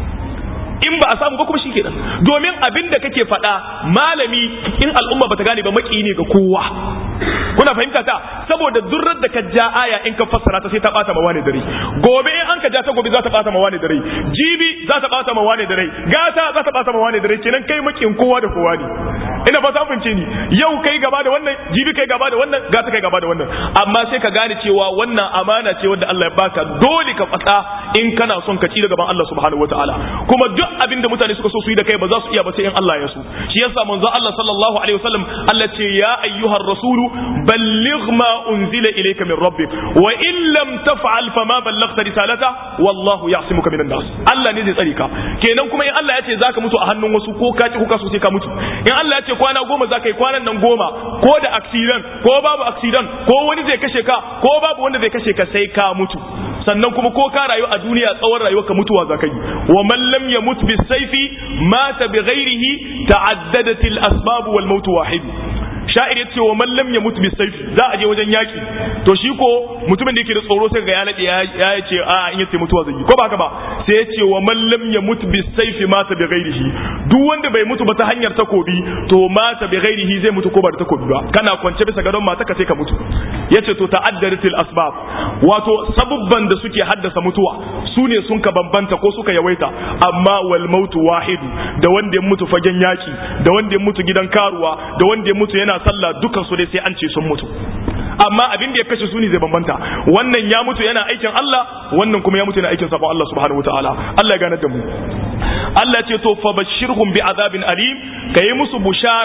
in ba a samu ba kuma shi kenan domin abin da kake faɗa malami in al'umma bata gane ba maki ne ga kowa kuna fahimta ta saboda durrar da ka ja aya in ka fassara ta sai ta bata mawa ne dare gobe in an ka ja ta gobe za ta bata mawa ne dare jibi za ta bata mawa ne dare gata za ta bata mawa ne dare kenan kai makin kowa da kowa ne ina ba ta fahimce ni yau kai gaba da wannan jibi kai gaba da wannan gata kai gaba da wannan amma sai ka gane cewa wannan amana ce wanda Allah ya baka dole ka faɗa in kana son ka ci da gaban Allah subhanahu wataala kuma duk abin da mutane suka so su yi da kai ba za su iya ba sai in Allah ya so shi yasa manzo Allah sallallahu alaihi wasallam Allah ce ya ayyuhar rasulu balligh ma unzila ilayka min rabbik wa in lam taf'al fama ballaghta risalata wallahu ya'simuka minan nas Allah ne zai tsare ka kenan kuma in Allah ya ce zaka mutu a hannun wasu ko ka ki ko ka so sai ka mutu in Allah ya ce kwana goma zaka yi kwanan nan goma ko da accident ko babu accident ko wani zai kashe ka ko babu wanda zai kashe ka sai ka mutu sannan kuma ko ka rayu a duniya tsawon rayuwar ka mutuwa za ka yi wa man lam yamut bis sayfi mata bi ghairihi ta'addadat al asbab wal maut wahid sha'ir yace wa man lam yamut bis sayfi za a je wajen yaki to shi ko mutumin da yake da tsoro sai ga ya nade ya ce a in yace mutuwa zai yi ko ba haka ba sai yace wa man lam yamut bis sayfi mata bi ghairihi duk wanda bai mutu ba ta hanyar takobi to mata bi ghairihi zai mutu ko ba da takobi ba kana kwance bisa gadon mata ka sai ka mutu yace to ta'addadatil asbab wato sabubban da suke haddasa mutuwa su ne sun ka bambanta ko suka yawaita amma wal mautu wahidu da wanda ya mutu fagen yaki da wanda ya mutu gidan karuwa da wanda ya mutu yana sallah dukan su dai sai an ce sun mutu amma abin da ya kashe su ne zai bambanta wannan ya mutu yana aikin Allah wannan kuma ya mutu yana aikin sabon Allah subhanahu wataala Allah ya gane da mu Allah ce to fa bashirhum bi azabin alim kayi musu bushara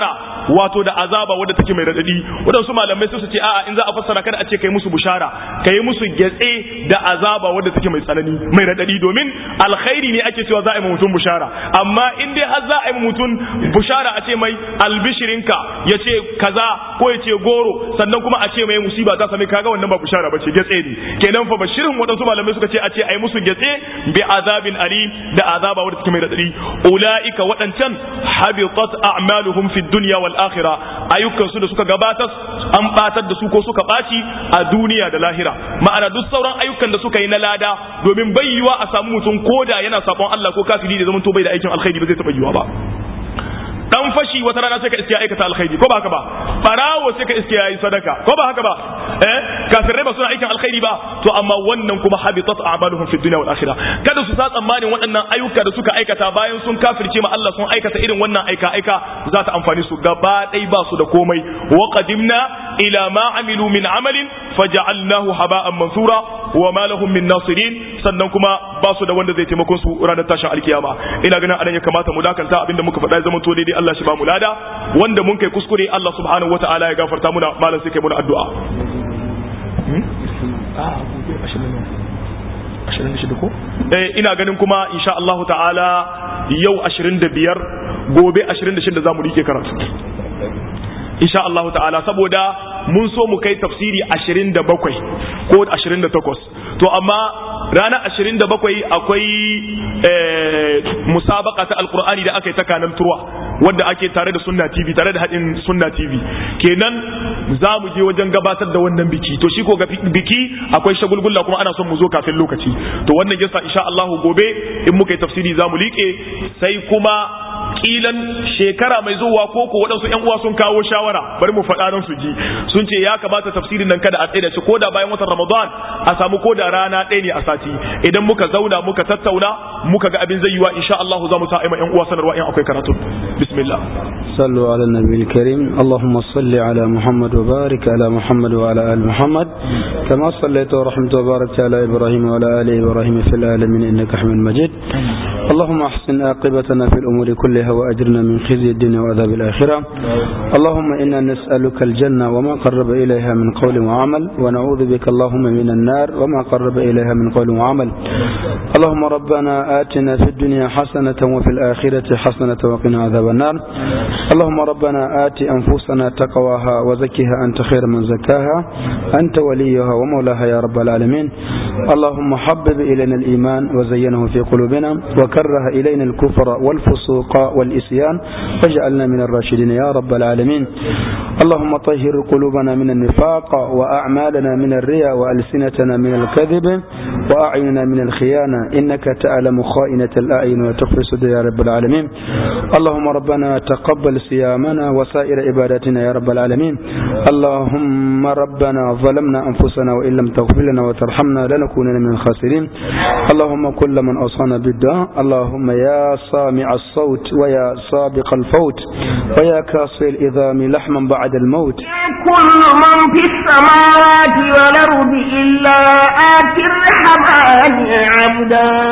wato da azaba wadda take mai radadi wadansu malamai sai su ce a'a in za a fassara kada a ce kai musu bushara kai musu gyatse da azaba wadda take mai tsanani mai radadi domin alkhairi ne ake cewa za a yi mutum bushara amma in dai har za a yi mutum bushara a ce mai albishirinka ya ce kaza ko ya ce goro sannan kuma a ce mai musiba ta same kaga wannan ba bushara bace gyatse ne kenan fa bashirin wadansu malamai suka ce a ce ai musu gyatse bi azabin alim da azaba wadda take mai radadi ulaika wadancan habitat a'maluhum fid dunya wal akhirah ayyukan su da suka gabatar an batar da su ko suka baci a duniya da lahira ma'ana duk sauran ayyukan da suka yi na lada domin bai yiwa a samu mutum koda yana sabon Allah ko kafiri da zaman to bai da aikin alkhairi ba zai taba yiwa ba dan fashi wata rana sai ka iske ya aikata alkhairi ko ba haka ba barawo sai ka iske ya yi sadaka ko ba haka ba eh kafirai ba suna aikin alkhairi ba to amma wannan kuma habitat a'maluhum fid dunya wal akhirah kada su sa tsammanin waɗannan ayyuka da suka aikata bayan sun kafirce ma Allah sun aikata irin wannan aika aika za ta amfani su gaba ɗaya ba su da komai wa qadimna ila ma amilu min amalin faja'alnahu haba'an mansura wa ma lahum min nasirin sannan kuma ba su da wanda zai taimakon su ranar tashin alkiyama ina ganin anan ya kamata mu dakanta abinda muka faɗa ya zama to daidai Allah shi ba mu lada wanda mun kai kuskure Allah subhanahu wataala ya gafarta muna malam sai kai muna addu'a eh ina ganin kuma insha Allah ta'ala yau 25 gobe 26 zamu rike karatu insha Allah ta'ala saboda mun so mu kai tafsiri 27 ko 28 to amma ranar 27 akwai musabaka ta alkur'ani da aka yi ta kanan turwa wadda ake tare da sunna tv tare da haɗin sunna tv kenan za mu je wajen gabatar da wannan biki to shi ko ga biki akwai shagulgulla kuma ana son mu zo kafin lokaci to wannan yasa insha Allah gobe in muka yi tafsiri za mu liƙe sai kuma kilan shekara mai zuwa ko ko waɗansu ƴan uwa sun kawo shawara bari mu faɗa nan su ji sun ce ya kamata tafsirin nan kada a tsaye da shi ko da bayan watan Ramadan a samu ko da rana ɗaya ne a sati idan muka zauna muka tattauna muka ga abin zai yiwa insha Allah za mu sa aima ƴan uwa sanarwa in akwai karatu bismillah صلوا على النبي الكريم اللهم صل على محمد وبارك على محمد وعلى آل محمد كما صليت ورحمت وباركت على إبراهيم وعلى آل إبراهيم في العالمين إنك حميد مجيد اللهم أحسن عاقبتنا في الأمور كلها وأجرنا من خزي الدنيا وعذاب الآخرة اللهم إنا نسألك الجنة وما قرب إليها من قول وعمل ونعوذ بك اللهم من النار وما قرب إليها من قول وعمل اللهم ربنا آتنا في الدنيا حسنة وفي الآخرة حسنة وقنا عذاب النار اللهم ربنا آت أنفسنا تقواها وزكها أنت خير من زكاها أنت وليها ومولاها يا رب العالمين اللهم حبب إلينا الإيمان وزينه في قلوبنا وكره إلينا الكفر والفسوق والإسيان واجعلنا من الراشدين يا رب العالمين اللهم طهر قلوبنا من النفاق وأعمالنا من الرياء وألسنتنا من الكذب وأعيننا من الخيانة إنك تعلم خائنة الأعين وتخفي الصدور يا رب العالمين اللهم ربنا تقبل صيامنا وسائر عباداتنا يا رب العالمين اللهم ربنا ظلمنا أنفسنا وإن لم تغفر لنا وترحمنا لنكونن من الخاسرين اللهم كل من أوصانا بالدعاء اللهم يا سامع الصوت ويا سابق الفوت ويا كاسي الإذام لحما بعد الموت كل من في السماوات والأرض إلا آتي الرحمن عبدا